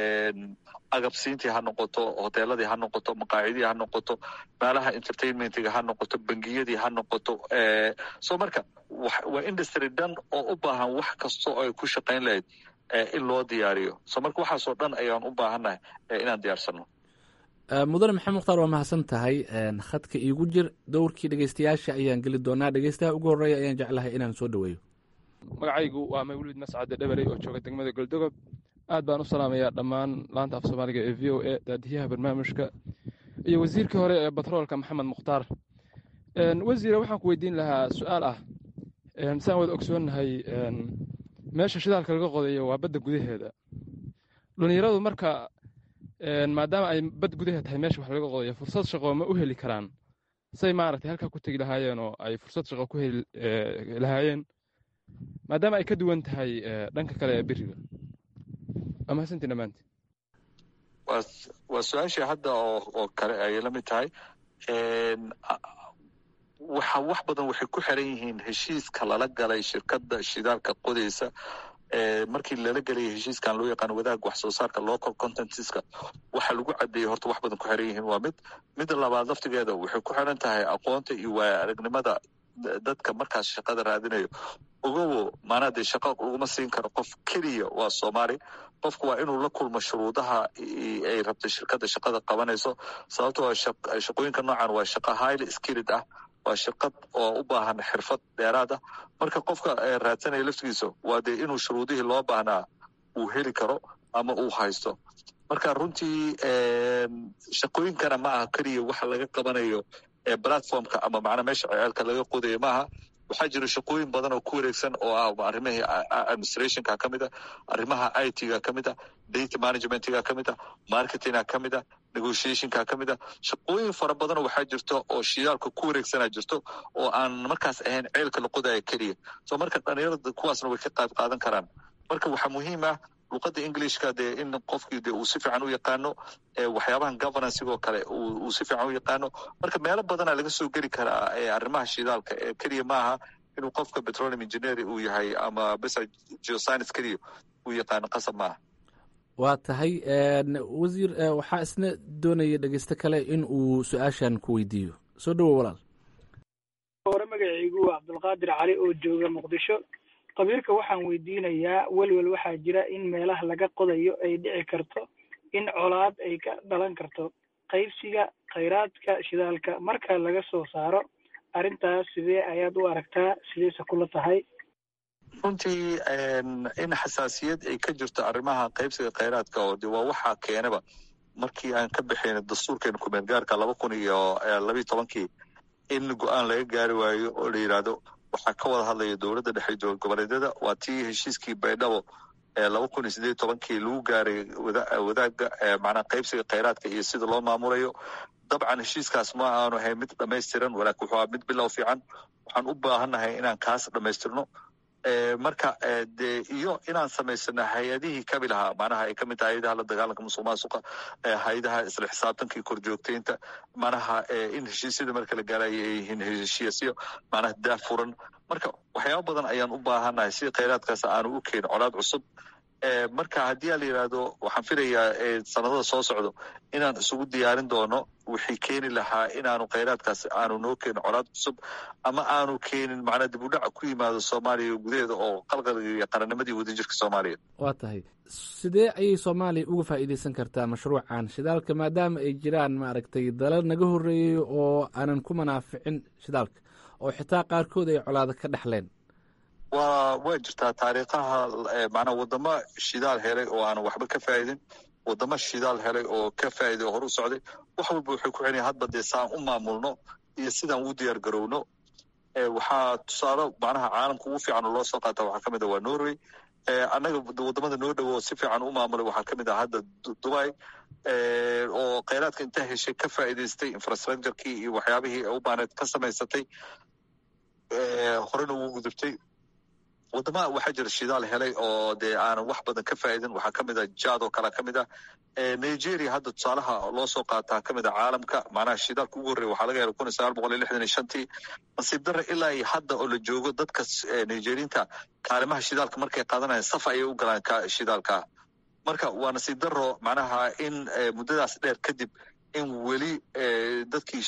agabsiintii ha noqoto hoteeladii ha noqoto maqaacidii ha noqoto meelaha entertainmentiga ha noqoto bangiyadii ha noqoto so marka waa industry dhan oo u baahan wax kastoo ay ku shaqayn lahayd in loo diyaariyo so marka waxaasoo dhan ayaan u baahannahay inaan diyaarsano mudane maxamed mukhtaar waa mahadsan tahay khadka iigu jir dowrkii dhegeystayaasha ayaan geli doonaa dhegeystaha ugu horreeya ayaan jeclahay inaan soo dhoweeyo magacaygu waa mawlid mascade dheberey oo jooga degmada goldogob aad baan u salaamayaa dhammaan laanta af soomaaliga ee v o a daadiyaha barnaamijka iyo wasiirkii hore ee batroolka maxamed mukhtaar wasiire waxaan ku weydiin lahaa su-aal ah saan wada ogsoonnahay meesha shidaalka laga qodayo waa badda gudaheeda dhalinyaradu marka maadaama ay bad gudaheed tahay meesha wax laga qodayo fursad shaqo ma u heli karaan say maaragtay halkaa ku tegi lahaayeen oo ay fursad shaqo ku heli lahaayeen maadaama ay ka duwan tahay dhanka kale ee beriga waa mahadsantii dhammaantii waa su-aashii hadda oo kale ayay la mid tahay waxa wax badan waxay ku xiran yihiin heshiiska lala galay shirkadda shidaalka qodaysa markii lala gelaya heshiiskan loo yaqaano wadaagga wax soo saarka local contentska waxa lagu cadeeyey horta wax badan ku xiran yihiin waa mid midda labaad laftigeeda waxay ku xiran tahay aqoonta iyo waaya aragnimada dadka markaas shaqada raadinayo ogowo maanaa dee shaqa uguma siin karo qof keliya waa soomaali qofku waa inuu la kulmo shuruudaha ay rabta shirkadda shaqada qabanayso sababtoo shaqooyinka noocan waa shaqa highly skilled ah waa shirkad oo u baahan xirfad dheeraad ah marka qofka raadsanaya laftigiisa waa dee inuu shuruudihii loo baahnaa uu heli karo ama uu haysto marka runtii shaqooyinkana ma aha keliya waxa laga qabanayo platformka ama macnaa meesha ceelka laga qodayo maaha waxaa jira shaqooyin badan oo ku wareegsan oo ah arrimihii administrationka ka mid a arrimaha itga ka mid a data managementga ka mid a marketinga ka mid a negotiationka ka mid a shaqooyin fara badanoo waxaa jirto oo shidaalka ku wareegsanaa jirto oo aan markaas ahayn ceelka la qodaya keliya so marka dhalinyarada kuwaasna way ka qayb qaadan karaan marka waxaa muhiim ah luqadda englishka dee in qofkii de uu si fiican u yaqaano waxyaabahan governancigoo kale uu si fiican u yaqaano marka meelo badana laga soo geli karaa arrimaha shidaalka ee keliya maaha inuu qofka petroleum engineer uu yahay ama besa geoscience keliya uu yaqaano qasab maaha waa tahay wasiir waxaa isna doonaya dhegeysto kale in uu su-aashan ku weydiiyo soo dhowo walaal hore magacaygu waa cabdulqaadir cali oo jooga muqdisho qabiilka waxaan weydiinayaa welwel waxaa jira in meelaha laga qodayo ay dhici karto in colaad ay ka dhalan karto qaybsiga khayraadka shidaalka marka laga soo saaro arrintaas sidee ayaad u aragtaa sideese kula tahay runtii in xasaasiyad ay ka jirto arrimaha qaybsiga khayraadka oo de waa waxaa keenaba markii aan ka bixin dastuurkeena kumeel gaarka laba kun iyo labiyo tobankii in go-aan laga gaari waayo oo la yidhaahdo waxaa ka wada hadlaya dowladda dhexe dowlad goboleedyada waa tii heshiiskii baydhabo ee laba kun iyo sideed tobankii lagu gaaray wadaagga macnaa qaybsiga khayraadka iyo sida loo maamulayo dabcan heshiiskaas ma aanu ahayn mid dhamaystiran walaakin wuxuu aha mid bilow fiican waxaan u baahannahay inaan kaas dhamaystirno marka de iyo inaan samaysano hay-adihii kabi lahaa macnaha ay kamid tahay hay-adaha la dagaalanka musuq maasuqa hay-adaha isla xisaabtankii korjoogteynta macnaha in heshiisyada marka la gaarayo ay yihiin heshiisyo macnaha daah furan marka waxyaaba badan ayaan u baahannahay si khayraadkaas aanu u keenin colaad cusub marka haddii a la yidhaahdo waxaan filayaa sanadada soo socdo inaan isugu diyaarin doono wixii keeni lahaa inaanu khayraadkaas aanu noo keenin colaad cusub ama aanu keenin macnaa dib u dhac ku yimaado soomaaliya gudaheeda oo qalqalgiyo qarannimadii wadajirka soomaaliya waa tahay sidee ayay soomaaliya uga faa'iidaysan kartaa mashruucan shidaalka maadaama ay jiraan maaragtay dalal naga horreeyey oo aanan ku manaaficin shidaalka oo xitaa qaarkood ay colaado ka dhexleen waa way jirtaa taariikhaha macnaa wadamo shidaal helay oo aanan waxba ka faa'idin wadamo shidaal helay oo ka faa'iday oo hor u socday wax walba waxay ku xidhan hadba dee saan u maamulno iyo sidaan u diyaar garowno waxaa tusaale macnaha caalamka ugu fiican oo loo soo qaata waxaa ka mid ah waa norway annaga wadamada noo dhowo si fiican u maamulay waxaa ka mid ah hadda dubai oo khayraadka intaa heshay ka faa'iidaystay infrastructurekii iyo waxyaabihii u baaneed ka samaysatay horena ugu gudubtay wadamaha waxaa jira shidaal helay oo dee aanan wax badan ka faa'idin waxaa ka mid ah jad oo kale ka mid ah nigeria hadda tusaalaha loo soo qaataa ka mid ah caalamka macnaha shidaalka ugu horreya waxaa laga helay kun iyo sagaal boqol iyo lixdan iyo shantii nasiib darre ilaa iyo hadda oo la joogo dadka nigeriinta kaalimaha shidaalka markay qaadanayaan saf ayay u galaan shidaalka marka waa nasiib darro macnaha in muddadaas dheer kadib in weli dadkii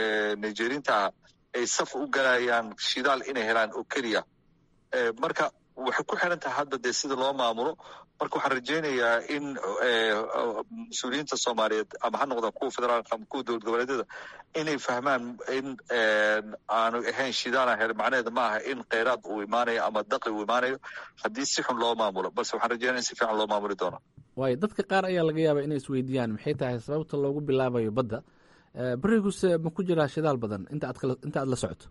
nigeriinta ah ay saf u galayaan shidaal inay helaan oo keliya marka waxay ku xiran tahay hadda dee sida loo maamulo marka waxaan rajaynayaa in mas-uuliyiinta soomaaliyeed ama ha noqdaan kuwa federaalka ama kuwa dowlad goboleedyada inay fahmaan in aanu ahayn shidaana hel macnaheeda ma aha in kheyraad uu imaanayo ama daqi uu imaanayo haddii si xun loo maamulo balse waxaan rajaynaya in si fiican loo maamuli doono waayo dadka qaar ayaa laga yaabaa inay isweydiiyaan maxay tahay sababta loogu bilaabayo badda beriguse ma ku jiraa shidaal badan inta aad inta aad la socoto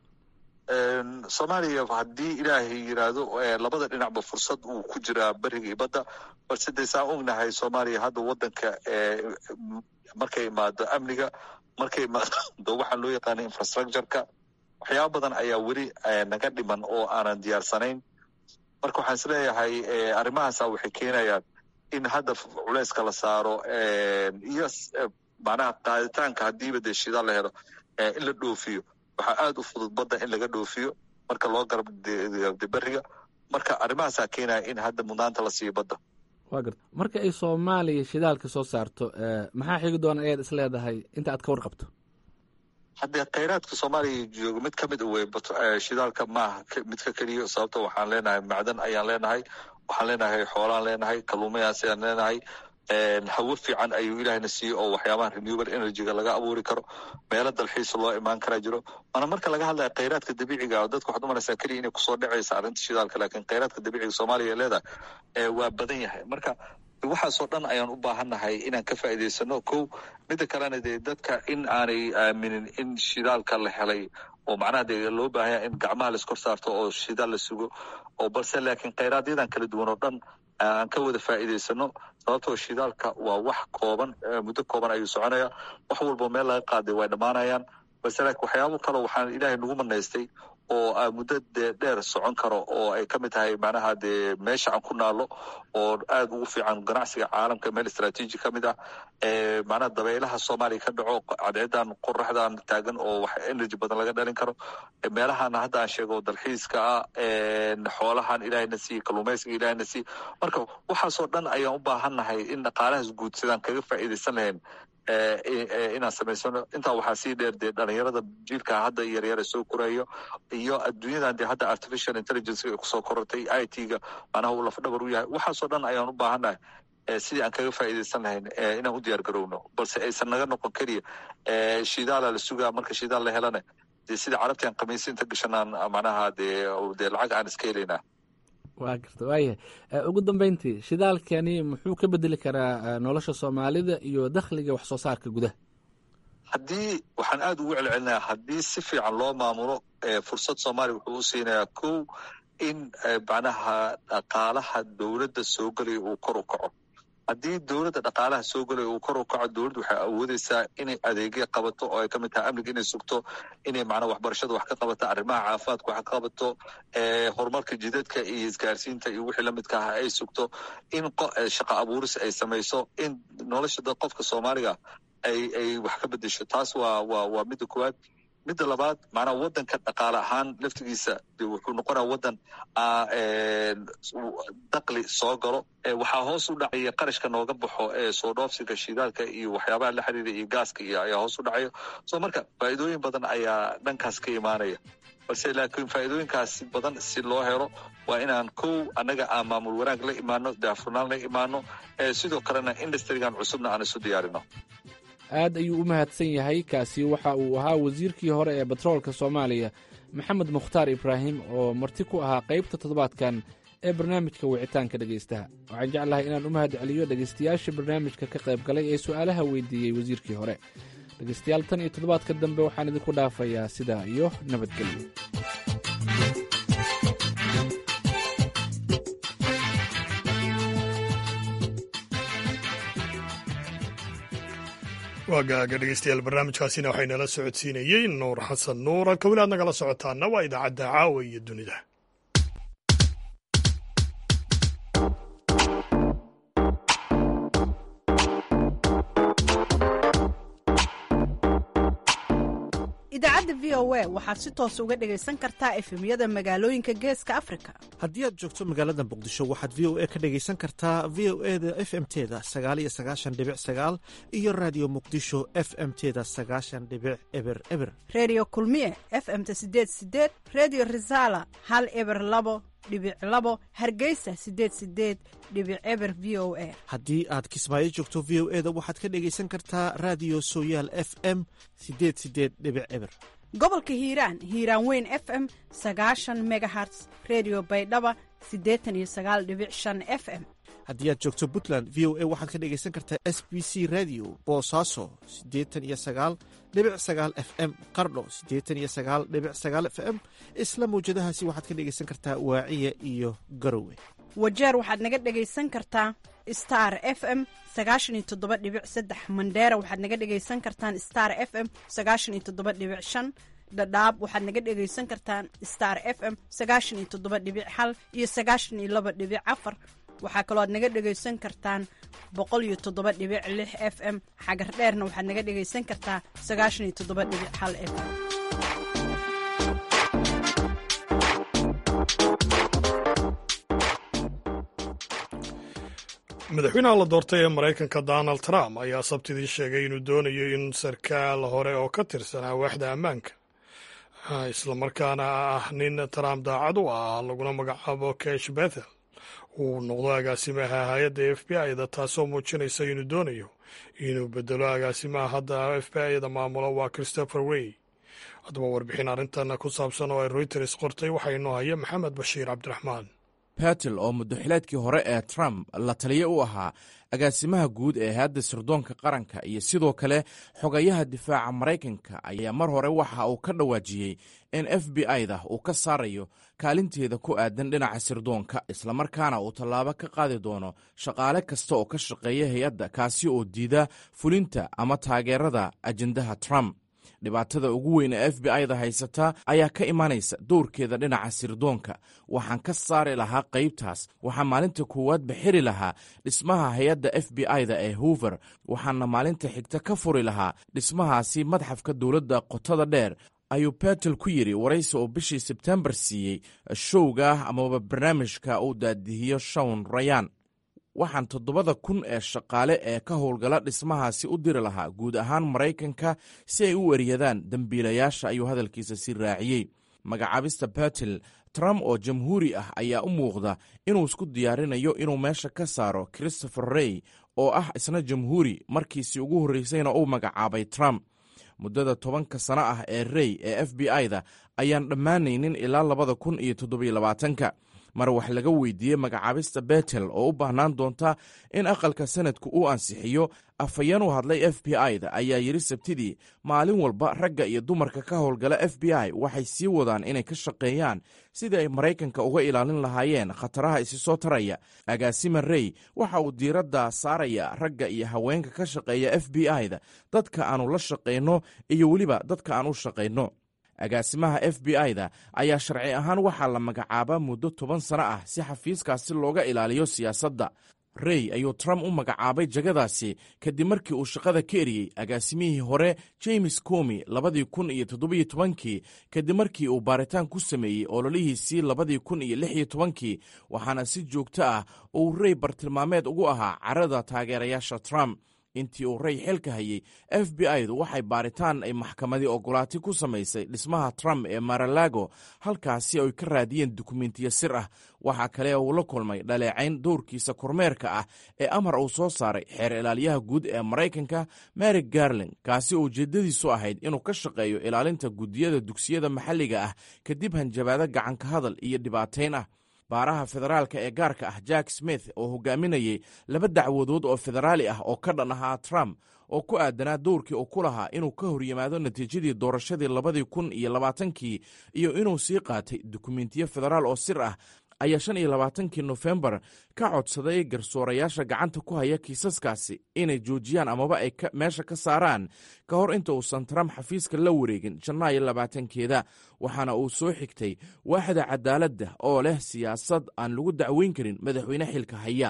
soomaaliya haddii ilaahay yiraahdo labada dhinacba fursad uu ku jiraa beriga iyo badda balse dee saan ognahay soomaaliya hadda wadanka markay imaado amniga markay imaado waxaa loo yaqaana infrastructureka waxyaaba badan ayaa weli naga dhiman oo aanan diyaarsanayn marka waxaan isleeyahay arrimahaasa waxay keenayaan in hadda culeyska la saaro iyo macnaha qaaditaanka haddiiba dee shidaal la helo in la dhoofiyo waxaa aada u fudud badda in laga dhoofiyo marka loo garab beriga marka arrimahaasaa keenaya in hadda mudnaanta la siiyo badda wa garta marka ay soomaaliya shidaalka soo saarto maxaa xigi doona ayaad is leedahay inta aad ka warqabto haddee kheyraadka soomaaliya jooga mid ka mid wey shidaalka maaha midka keliya sababto waxaan leenahay macdan ayaan leenahay waxaan leenahay xoolaan leenahay kaluumayaas ayaan leenahay hawo fiican ayuu ilaahna siiyey oo waxyaabaha renewable energyga laga abuuri karo meelo dalxiisa loo imaan karaa jiro waana marka laga hadlaya kheyraadka dabiiciga dadka waxaad umalaysaa keliya inay kusoo dhacaysa arrinta shidaalka laakiin kheyraadka dabiiciga soomaaliya ee leedahay waa badan yahay marka waxaasoo dhan ayaan u baahannahay inaan ka faa'iidaysano kow midda kalena dee dadka in aanay aaminin in shidaalka la helay oo macnaha dee loo baahanya in gacmaha laiskor saarto oo shidaal la sugo oo balse laakiin kheyraadyadan kala duwan oo dhan aan ka wada faa'iidaysano sababtoo shidaalka waa wax kooban muddo kooban ayuu soconaya wax walbo meel laga qaaday way dhammaanayaan balse laakiin waxyaabo kale waxaan ilaahay nagu manaystay oo muddo dee dheer socon karo oo ay ka mid tahay macnaha dee meesha aan ku naalo oo aada ugu fiican ganacsiga caalamka meel istraatiiji ka mid ah macnaha dabaylaha soomaaliya ka dhaco cadceedan qoraxdan taagan oo wax energy badan laga dhalin karo meelahana hadda aan sheego dalxiiska ah xoolahan ilaahayna siiye kaluumaysiga ilaahayna siiye marka waxaasoo dhan ayaan u baahannahay in dhaqaalahaas guud sidaan kaga faa'iidaysan lahayn inaan samaysano intaa waxaa sii dheer dee dhalinyarada jiilka hadda yaryara soo korayo iyo adduunyadan dee hadda artificial intelligence ay kusoo korortay i t-ga macnaha uu lafdhabar u yahay waxaasoo dhan ayaan u baahannahay sidii aan kaga faa'iidaysan lahayn inaan u diyaar garowno balse aysan naga noqon keliya shidaala la sugaa marka shidaal la helana dee sida carabti aan khamiisi inta gashanaan macnaha dee dee lacag aan iska helaynaa waa garta waayahay ugu dambeyntii shidaalkani muxuu ka bedeli karaa nolosha soomaalida iyo dakhliga wax soo saarka gudaha haddii waxaan aada ugu celcelinayaa haddii si fiican loo maamulo fursad soomaaliya wuxuu u siinayaa kow in macnaha dhaqaalaha dowladda soo gelaya uu kor u kaco haddii dowladda dhaqaalaha soo gelaya uu kor u kaco dowladdu waxay awoodeysaa inay adeegya qabato oo ay ka mid tahay amniga inay sugto inay macnaa waxbarashada wax ka qabato arrimaha caafimaadka wax ka qabato horumarka jidadka iyo isgaarsiinta iyo wixii lamidka ah ay sugto in shaqa abuuris ay samayso in nolosha dad qofka soomaaliga ay ay wax ka bedesho taas waa waa waa midda koowaad midda labaad macnaha wadanka dhaqaale ahaan laftigiisa wuxuu noqonaya wadan dakli soo galo waxaa hoos u dhacaya qarashka nooga baxo ee soo dhoofsiga shidaalka iyo waxyaabaha la xiriira iyo gaaska iyo ayaa hoos u dhacayo so marka faa'iidooyin badan ayaa dhankaas ka imaanaya balse laakiin faa'iidooyinkaas badan si loo helo waa inaan kow annaga aan maamul wanaag la imaano daafurnaan la imaano sidoo kalena industrigan cusubna aan isu diyaarino aad ayuu u mahadsan yahay kaasi waxa uu ahaa wasiirkii hore ee batroolka soomaaliya maxamed mukhtaar ibraahim oo marti ku ahaa qaybta toddobaadkan ee barnaamijka wicitaanka dhegaystaha waxaan jeclahay inaan u mahad celiyo dhegaystayaasha barnaamijka ka qayb galay ee su'aalaha weydiiyey wasiirkii hore dhegaystayaal tan iyo toddobaadka dambe waxaan idinku dhaafayaa sidaa iyo nabadgelyo waa gaaga dhegeystayaal barnaamijkaasina waxay nala socodsiinayey nuur xasan nuur halka weli aad nagala socotaana waa idaacadda caawa iyo dunida idaacadda v o a waxaad si toos uga dhegaysan kartaa efemyada magaalooyinka geeska afrika haddii aad joogto magaalada muqdisho waxaad v o a ka dhegaysan kartaa v o e da f m teda sagaaliyo sagaashan dhibic sagaal iyo raadiyo muqdisho f m teda sagaashan dhibic eber eber reediyo kulmiye f m ta sideed sideed reediyo risaala hal eber labo dhibic labo hargeysa sideed sideed dhibic eber v o a haddii aad kismaayo joogto v o eda waxaad ka dhegaysan kartaa raadiyo sooyaal f m sideed sideed dhibic eber gobolka hiiraan hiiraan weyn f m sagaashan megaherts redio baydhaba siddeetan iyo sagaal dhibic shan f m haddii aad joogto puntland v o a waxaad ka dhegaysan kartaa s b c radio boosaaso siddeetan iyo sagaal dhibic sagaal f m qardho siddeetan iyo sagaal dhibic sagaal f m isla mawjadahaasi waxaad ka dhegaysan kartaa waaciya iyo garowe wajeer waxaad naga dhegaysan kartaa star f m sagaashan iyo toddoba dhibic saddex mandheera waxaad naga dhegaysan kartaan star f m sagaashan iyo toddoba dhibic shan dhadhaab waxaad naga dhegaysan kartaan star f m sagaashan iyo toddoba dhibic hal iyo sagaashan iyo laba dhibic afar waxaa kaloo aad naga dhegaysan kartaan boqol iyo toddoba dhibic lix f m xagar dheerna waxaad naga dhegaysan kartaa sagaashan iyo toddoba dhibic hal f m madaxweynaha la doortay ee maraykanka donald trump ayaa sabtidii sheegay inuu doonayo in sarkaal hore oo ka tirsanaa waaxda ammaanka islamarkaana ah nin trump daacad u ah laguna magacaabo kesh bethel uu noqdo agaasimaha hay-adda f b i da taasoo muujinaysa inuu doonayo inuu bedelo agaasimaha hadda f b i da maamulo waa christopher wey haddaba warbixin arrintan ku saabsan oo ay reuters qortay waxaa inoo haya maxamed bashiir cabdiraxmaan betel oo muddaxileedkii hore ee trump la taliye u ahaa agaasimaha guud ee hay-adda sirdoonka qaranka iyo sidoo kale xogayaha difaaca maraykanka ayaa mar hore waxa uu ka dhawaajiyey in f b i da uu ka saarayo kaalinteeda ku aadan dhinaca sirdoonka islamarkaana uu tallaabo ka qaadi doono shaqaale kasta oo ka shaqeeya hay-adda kaasi oo diida fulinta ama taageerada ajendaha trump dhibaatada ugu weyn ee f b i da haysata ayaa ka imanaysa dowrkeeda dhinaca sirdoonka waxaan ka saari lahaa qaybtaas waxaa maalinta koowaadba xiri lahaa dhismaha hay-adda f b i da ee hoover waxaana maalinta xigta ka furi lahaa dhismahaasi madxafka dowladda qotada dheer ayuu betel ku yidhi waraysi oo bishii sebtembar siiyey showga amaba barnaamijka uu daadihiyo shawn rayan waxaan toddobada kun ee shaqaale ee ka howlgala dhismahaasi u diri lahaa guud ahaan maraykanka si ay u eryadaan dembiilayaasha ayuu hadalkiisa si raaciyey magacaabista betel trump oo jamhuuri ah ayaa u muuqda inuu isku diyaarinayo inuu meesha ka saaro christopher rey oo ah isna jamhuuri markiisii ugu horreysayna uu magacaabay trump muddada tobanka sano ah ee rey ee f b i da ayaan dhammaanaynin ilaa labada kun iyo toddobiyo labaatanka mar wax laga weydiiyey magacaabista betel oo u baahnaan doonta in aqalka sanadku uu ansixiyo afhayeen u hadlay f b i da ayaa yidhi sabtidii maalin walba ragga iyo dumarka ka howlgala f b i waxay sii wadaan inay ka shaqeeyaan sidii ay maraykanka uga ilaalin lahaayeen khataraha isi soo taraya agaasima rey waxa uu diiradda saaraya ragga iyo haweenka ka shaqeeya f b i da dadka aanu la shaqayno iyo weliba dadka aan u shaqayno agaasimaha f b i da ayaa sharci ahaan waxaa la magacaabaa muddo toban sano ah si xafiiskaasi looga ilaaliyo siyaasadda rey ayuu trump u magacaabay jagadaasi kadib markii uu shaqada ka eriyey agaasimihii hore james comi labadii kun iyo toddobiyo tobankii kadib markii uu baaritaan ku sameeyey ololihiisii labadii kun iyo lix iyo tobankii waxaana si joogto ah uu rey bartilmaameed ugu ahaa carada taageerayaasha trump intii uu rey xilka hayey f b i du waxay baaritaan ay maxkamadii ogolaati ku samaysay dhismaha trump ee maralago halkaasi ay ka raadiyeen dukumentiyo sir ah waxaa kale uu la kulmay dhaleecayn dowrkiisa kormeerka ah ee amar uu soo saaray xeer ilaalyaha guud ee maraykanka mary garling kaasi oo ujeeddadiisu ahayd inuu ka shaqeeyo ilaalinta guddiyada dugsiyada maxalliga ah kadib hanjabaado gacanka hadal iyo dhibaatayn ah baaraha federaalka ee gaarka ah jack smith oo hogaaminayey laba dacwadood oo federaali ah oo ka dhan ahaa trump oo ku aadanaa dowrkii uu ku lahaa inuu ka hor yimaado natiijadii doorashadii labadii kun iyo labaatankii iyo inuu sii qaatay dukumentiyo federaal oo sir ah ayaa shan iyo labaatankii nofembar ka codsaday garsoorayaasha gacanta ku haya kiisaskaasi inay joojiyaan amaba ay meesha ka saaraan ka hor inta uusan trump xafiiska la wareegin janaayo labaatankeeda waxaana uu soo xigtay waaxda cadaaladda oo leh siyaasad aan lagu dacweyn karin madaxweyne xilka haya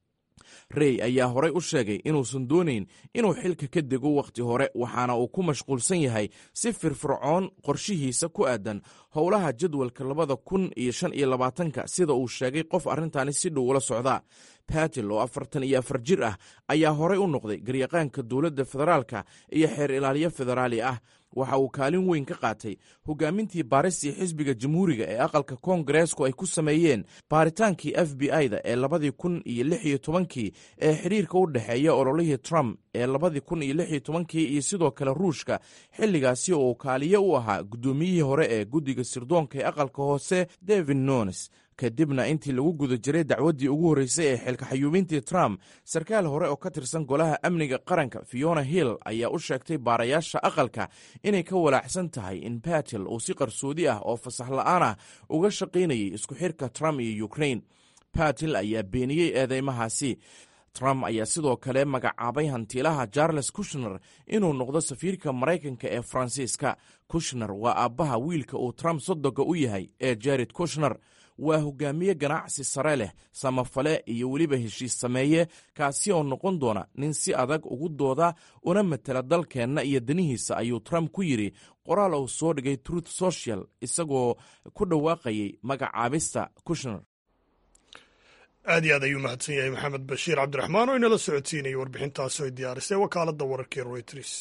rey ayaa horey u sheegay inuusan doonayn inuu xilka ka dego wakhti hore waxaana uu ku mashquulsan yahay si firfircoon qorshihiisa ku aadan howlaha jadwalka labada kun iyo shan iyo labaatanka sida uu sheegay qof arrintaani si dhow ula socda batil oo afartan iyo afar jir ah ayaa horey u noqday garyaqaanka dowladda federaalka iyo xeer ilaaliyo federaali ah waxa uu kaalin weyn ka qaatay hogaamintii baaristii xisbiga jamhuuriga ee aqalka koongareesku ay ku sameeyeen baaritaankii f b i da ee labadii kun iyo lix iyo tobankii ee xidhiirka u dhexeeya ololihii trump ee labadii kun iyo lix iyo tobankii iyo sidoo kale ruushka xilligaasi oo uu kaaliyo u ahaa guddoomiyihii hore ee guddiga sirdoonka ee aqalka hoose david nones kadibna intii lagu guda jiray dacwaddii ugu horreysay ee xilka xayuubintii trump sarkaal hore oo ka tirsan golaha amniga qaranka fiona hill ayaa u sheegtay baarayaasha aqalka inay ka walaacsan tahay in batil uu si qarsoodi ah oo fasax la'aan ah uga shaqaynayay isku xirka trump iyo ukrain batil ayaa beeniyey eedeymahaasi trump ayaa sidoo kale magacaabay hantiilaha charles kushner inuu noqdo safiirka maraykanka ee faransiiska kushner waa aabbaha wiilka uu trump sodoga u yahay ee jared kushner waa hogaamiye ganacsi sare leh samafale iyo weliba heshiis sameeye kaasi oo noqon doona nin si adag ugu dooda una matela dalkeenna iyo danihiisa ayuu trump ku yidhi qoraal uu soo dhigay truth social isagoo ku dhawaaqayay magacaabista kushner aad iyo aad ayuu mahadsan yahay maxamed bashiir cabdiraxmaan oo inala socodsiinayay warbixintaasi ay diyaarisay wakaaladda wararkii royters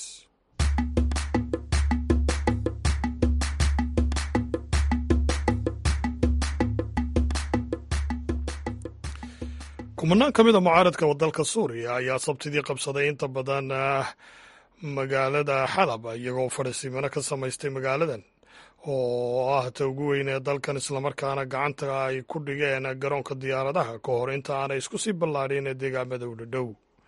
kumanaan ka mid a mucaaradka wadalka suuriya ayaa sabtidii qabsaday inta badan magaalada xalab iyagoo fadhisimano ka samaystay magaaladan oo ah ta ugu weyn ee dalkan islamarkaana gacanta ay ku dhigeen garoonka diyaaradaha ka hor inta aanay isku sii ballaadhin deegaamada u dhadhow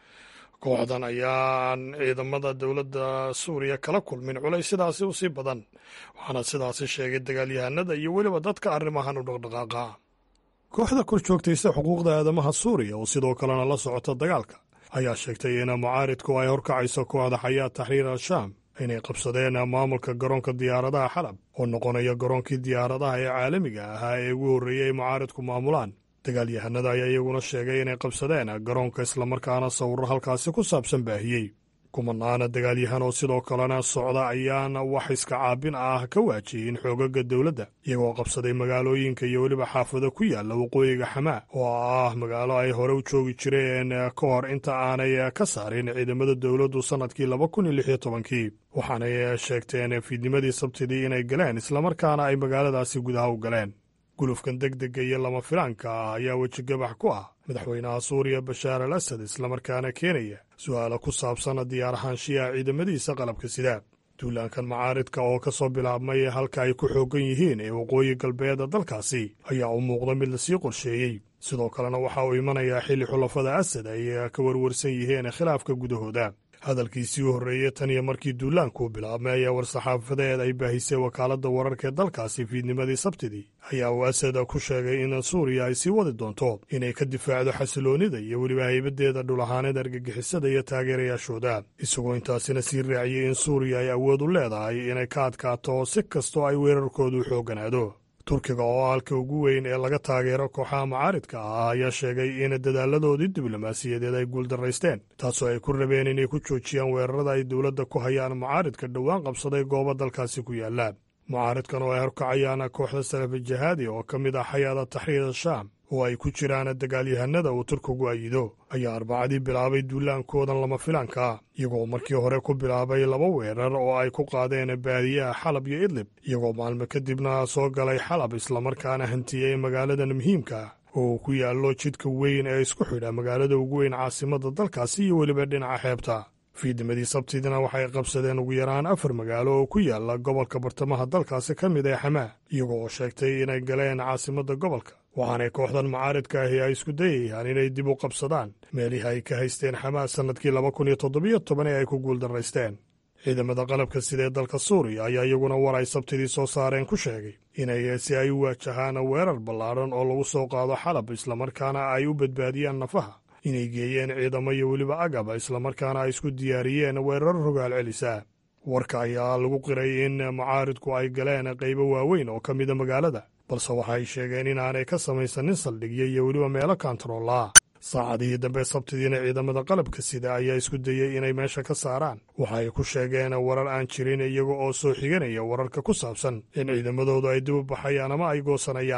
kooxdan ayaan ciidamada dowladda suuriya kala kulmin culays sidaasi u sii badan waxaana sidaasi sheegay dagaalyahanada iyo weliba dadka arrimahan u dhaqdhaqaaqa kooxda kor joogtaysa xuquuqda aadamaha suuriya oo sidoo kalena la socota dagaalka ayaa sheegtay in mucaaridku ay horkacayso kooxda xayaa taxriir al-shaam inay qabsadeen maamulka garoonka diyaaradaha xalab oo noqonaya garoonkii diyaaradaha ee caalamiga ahaa ee ugu horreeyey ay mucaaridku maamulaan dagaalyahanada ayaa iyaguna sheegay inay qabsadeen garoonka islamarkaana sawirro halkaasi ku saabsan baahiyey kumanaana dagaalyahan oo sidoo kalena socda ayaana wax iska caabin ah ka waajiyin xoogaga dowladda iyagoo qabsaday magaalooyinka iyo weliba xaafado ku yaalla waqooyiga xamaa oo ah magaalo ay hore u joogi jireen ka hor inta aanay ka saarin ciidamada dowladdu sannadkii laba kun iyo lix iyo tobankii waxaanay sheegteen fiidnimadii sabtidii inay galeen islamarkaana ay magaaladaasi gudaha u galeen gulufkan deg dega iyo lama filaanka ah ayaa wejigabax ku ah madaxweynaha suuriya bashaar al asad islamarkaana keenaya su'aalo ku saabsan diyaarahaanshiyaha ciidamadiisa qalabka sida duulaankan macaaridka oo ka soo bilaabmay halka ay ku xooggan yihiin ee waqooyi galbeeda dalkaasi ayaa u muuqda mid lasii qorsheeyey sidoo kalena waxa uu imanayaa xilli xulafada asad ay ka warwarsan yihiin khilaafka gudahooda hadalkiisii u horreeyey tan iyo markii duulaanku bilaabmay ayaa war-saxaafadeed ay baahisay wakaaladda wararka ee dalkaasi fiidnimadii sabtidii ayaa uu asad ku sheegay in suuriya ay sii wadi doonto inay ka difaacdo xasiloonnida iyo weliba haybadeeda dhulahaanida argagixisada iyo taageerayaashooda isagoo intaasina sii raaciyey in suuriya ay awood u leedahay inay ka adkaato si kastoo ay weerarkoodu xoogganaado turkiga oo halka ugu weyn ee laga taageero kooxaha mucaaridka ah ayaa sheegay in dadaaladoodii diblomaasiyadeed ay guuldaraysteen taasoo ay ku rabeen inay ku joojiyaan weerarada ay dowladda ku hayaan mucaaridka dhowaan qabsaday goobo dalkaasi ku yaalla mucaaridkan oo ay horkacayaan kooxda salafi jahaadi oo ka mid ah xayaada taxriir al-shaam oo ay ku jiraan dagaalyahanada uu turkigu ayido ayaa arbacadii bilaabay duulaankoodan lama filaanka iyagoo markii hore ku bilaabay laba weerar oo ay ku qaadeen baadiyaha xalab iyo idlib iyagoo maalmo kadibna soo galay xalab islamarkaana hantiyey magaaladan muhiimka oo ku yaallo jidka weyn ee isku xidha magaalada ugu weyn caasimadda dalkaasi iyo weliba dhinaca xeebta fiidnimadii sabtidina waxay qabsadeen ugu yaraan afar magaalo oo ku yaalla gobolka bartamaha dalkaasi ka mid ee xamaa iyagoo sheegtay inay galeen caasimadda gobolka waxaanay kooxdan mucaaridka ahi ay isku dayayaan inay dib u qabsadaan meelihii ay ka haysteen xamaa sannadkii laba kun iyo toddobiyo toban ee ay ku guuldaraysteen ciidamada qalabka sida ee dalka suuriya ayaa iyaguna war ay sabtidii soo saareen ku sheegay inay si ay u waajahaan weerar ballaadhan oo lagu soo qaado xalab islamarkaana ay u badbaadiyaan nafaha inay geeyeen ciidamo iyo weliba agaba islamarkaana ay isku diyaariyeen weerar rogaal celisa warka ayaa lagu qiray in mucaaridku ay galeen qaybo waaweyn oo ka mida magaalada balse waxay sheegeen inaanay ka samaysanin saldhigyo iyo weliba meelo kantaroolaa saacadihii dambe sabtidiina ciidamada qalabka sida ayaa isku dayey inay meesha ka saaraan waxa ay ku sheegeen warar aan jirin iyaga oo soo xiganaya wararka ku saabsan in ciidamadoodu ay dib u baxayaan ama ay goosanayaan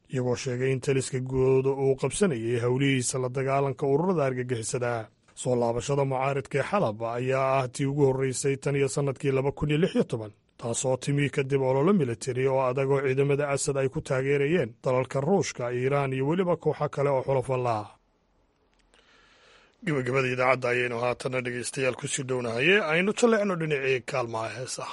iyagoo sheegay in taliska guud uu qabsanayay howlihiisa la dagaalanka ururada argagixisada soo laabashada mucaaridka ee xalab ayaa ah tii ugu horreysay tan iyo sannadkii laba kun iyo lix iyo toban taasoo timi kadib ololo militari oo adag oo ciidamada asad ay ku taageerayeen dalalka ruushka iiraan iyo weliba kooxo kale oo xulafalla ah gebagabada idaacadda ayaynu haatana dhegeystayaal kusii dhownahaye aynu jalleecno dhinacii kaalmaha heesaha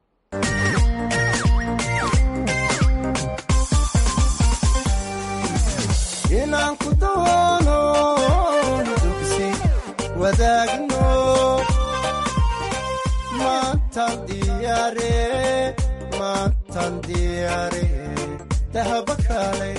inaan ku doono dugsi wadaagno maantan diyaare maantan diyaare dahaba kaalay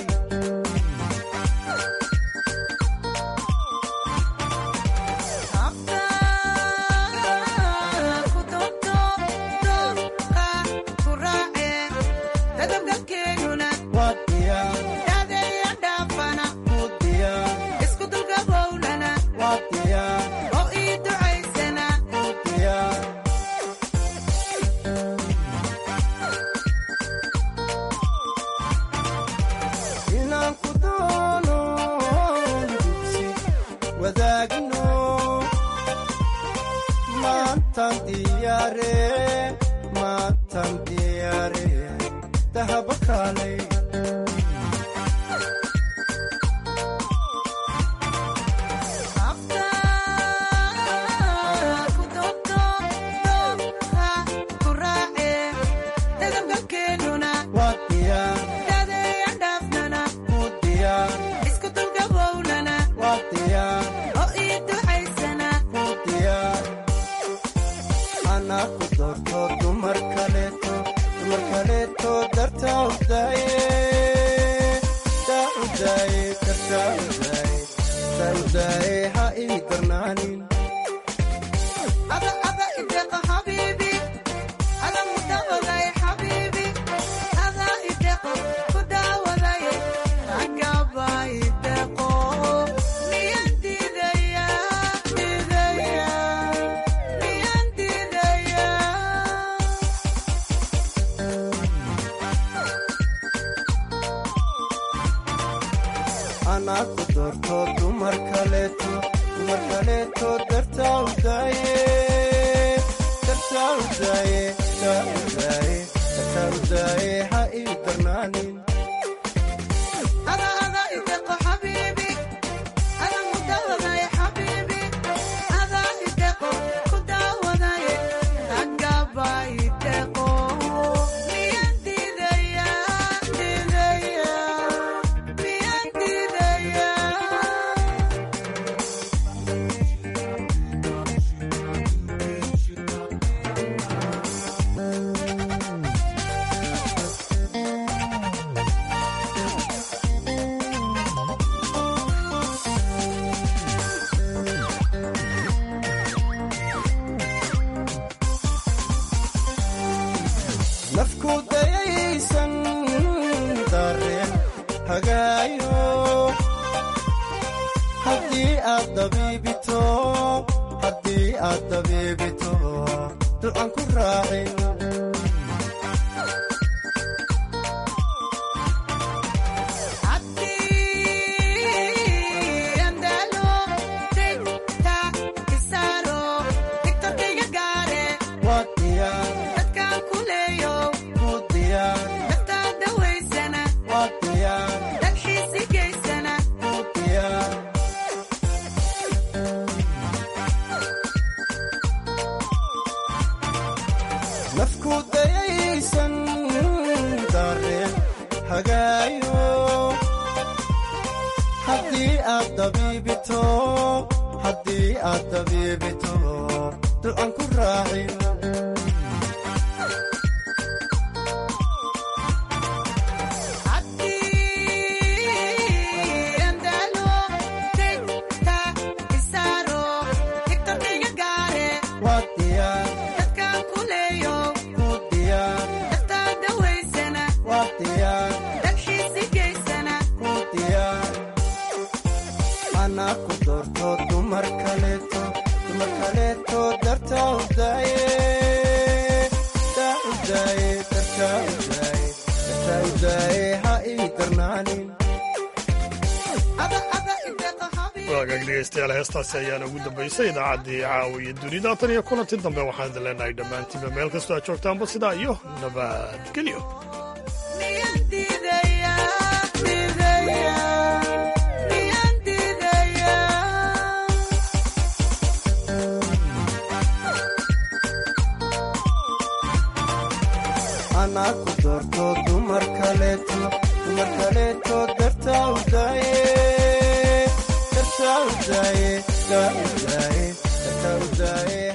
dhamaanin waagaag dhegeystayaal heestaasi ayaana ugu dambaysay idaacaddii caawiya dunida tan iyo kulanti dambe waxaan idin leenahay dhammaantiinba meel kastoo aad joogtaanba sidaa iyo nabadgelyo anaa ku doorto dumar kaleeto dumar kaleeto dartaa u daaye dartaa u daaye daa u daaye dartaa u daaye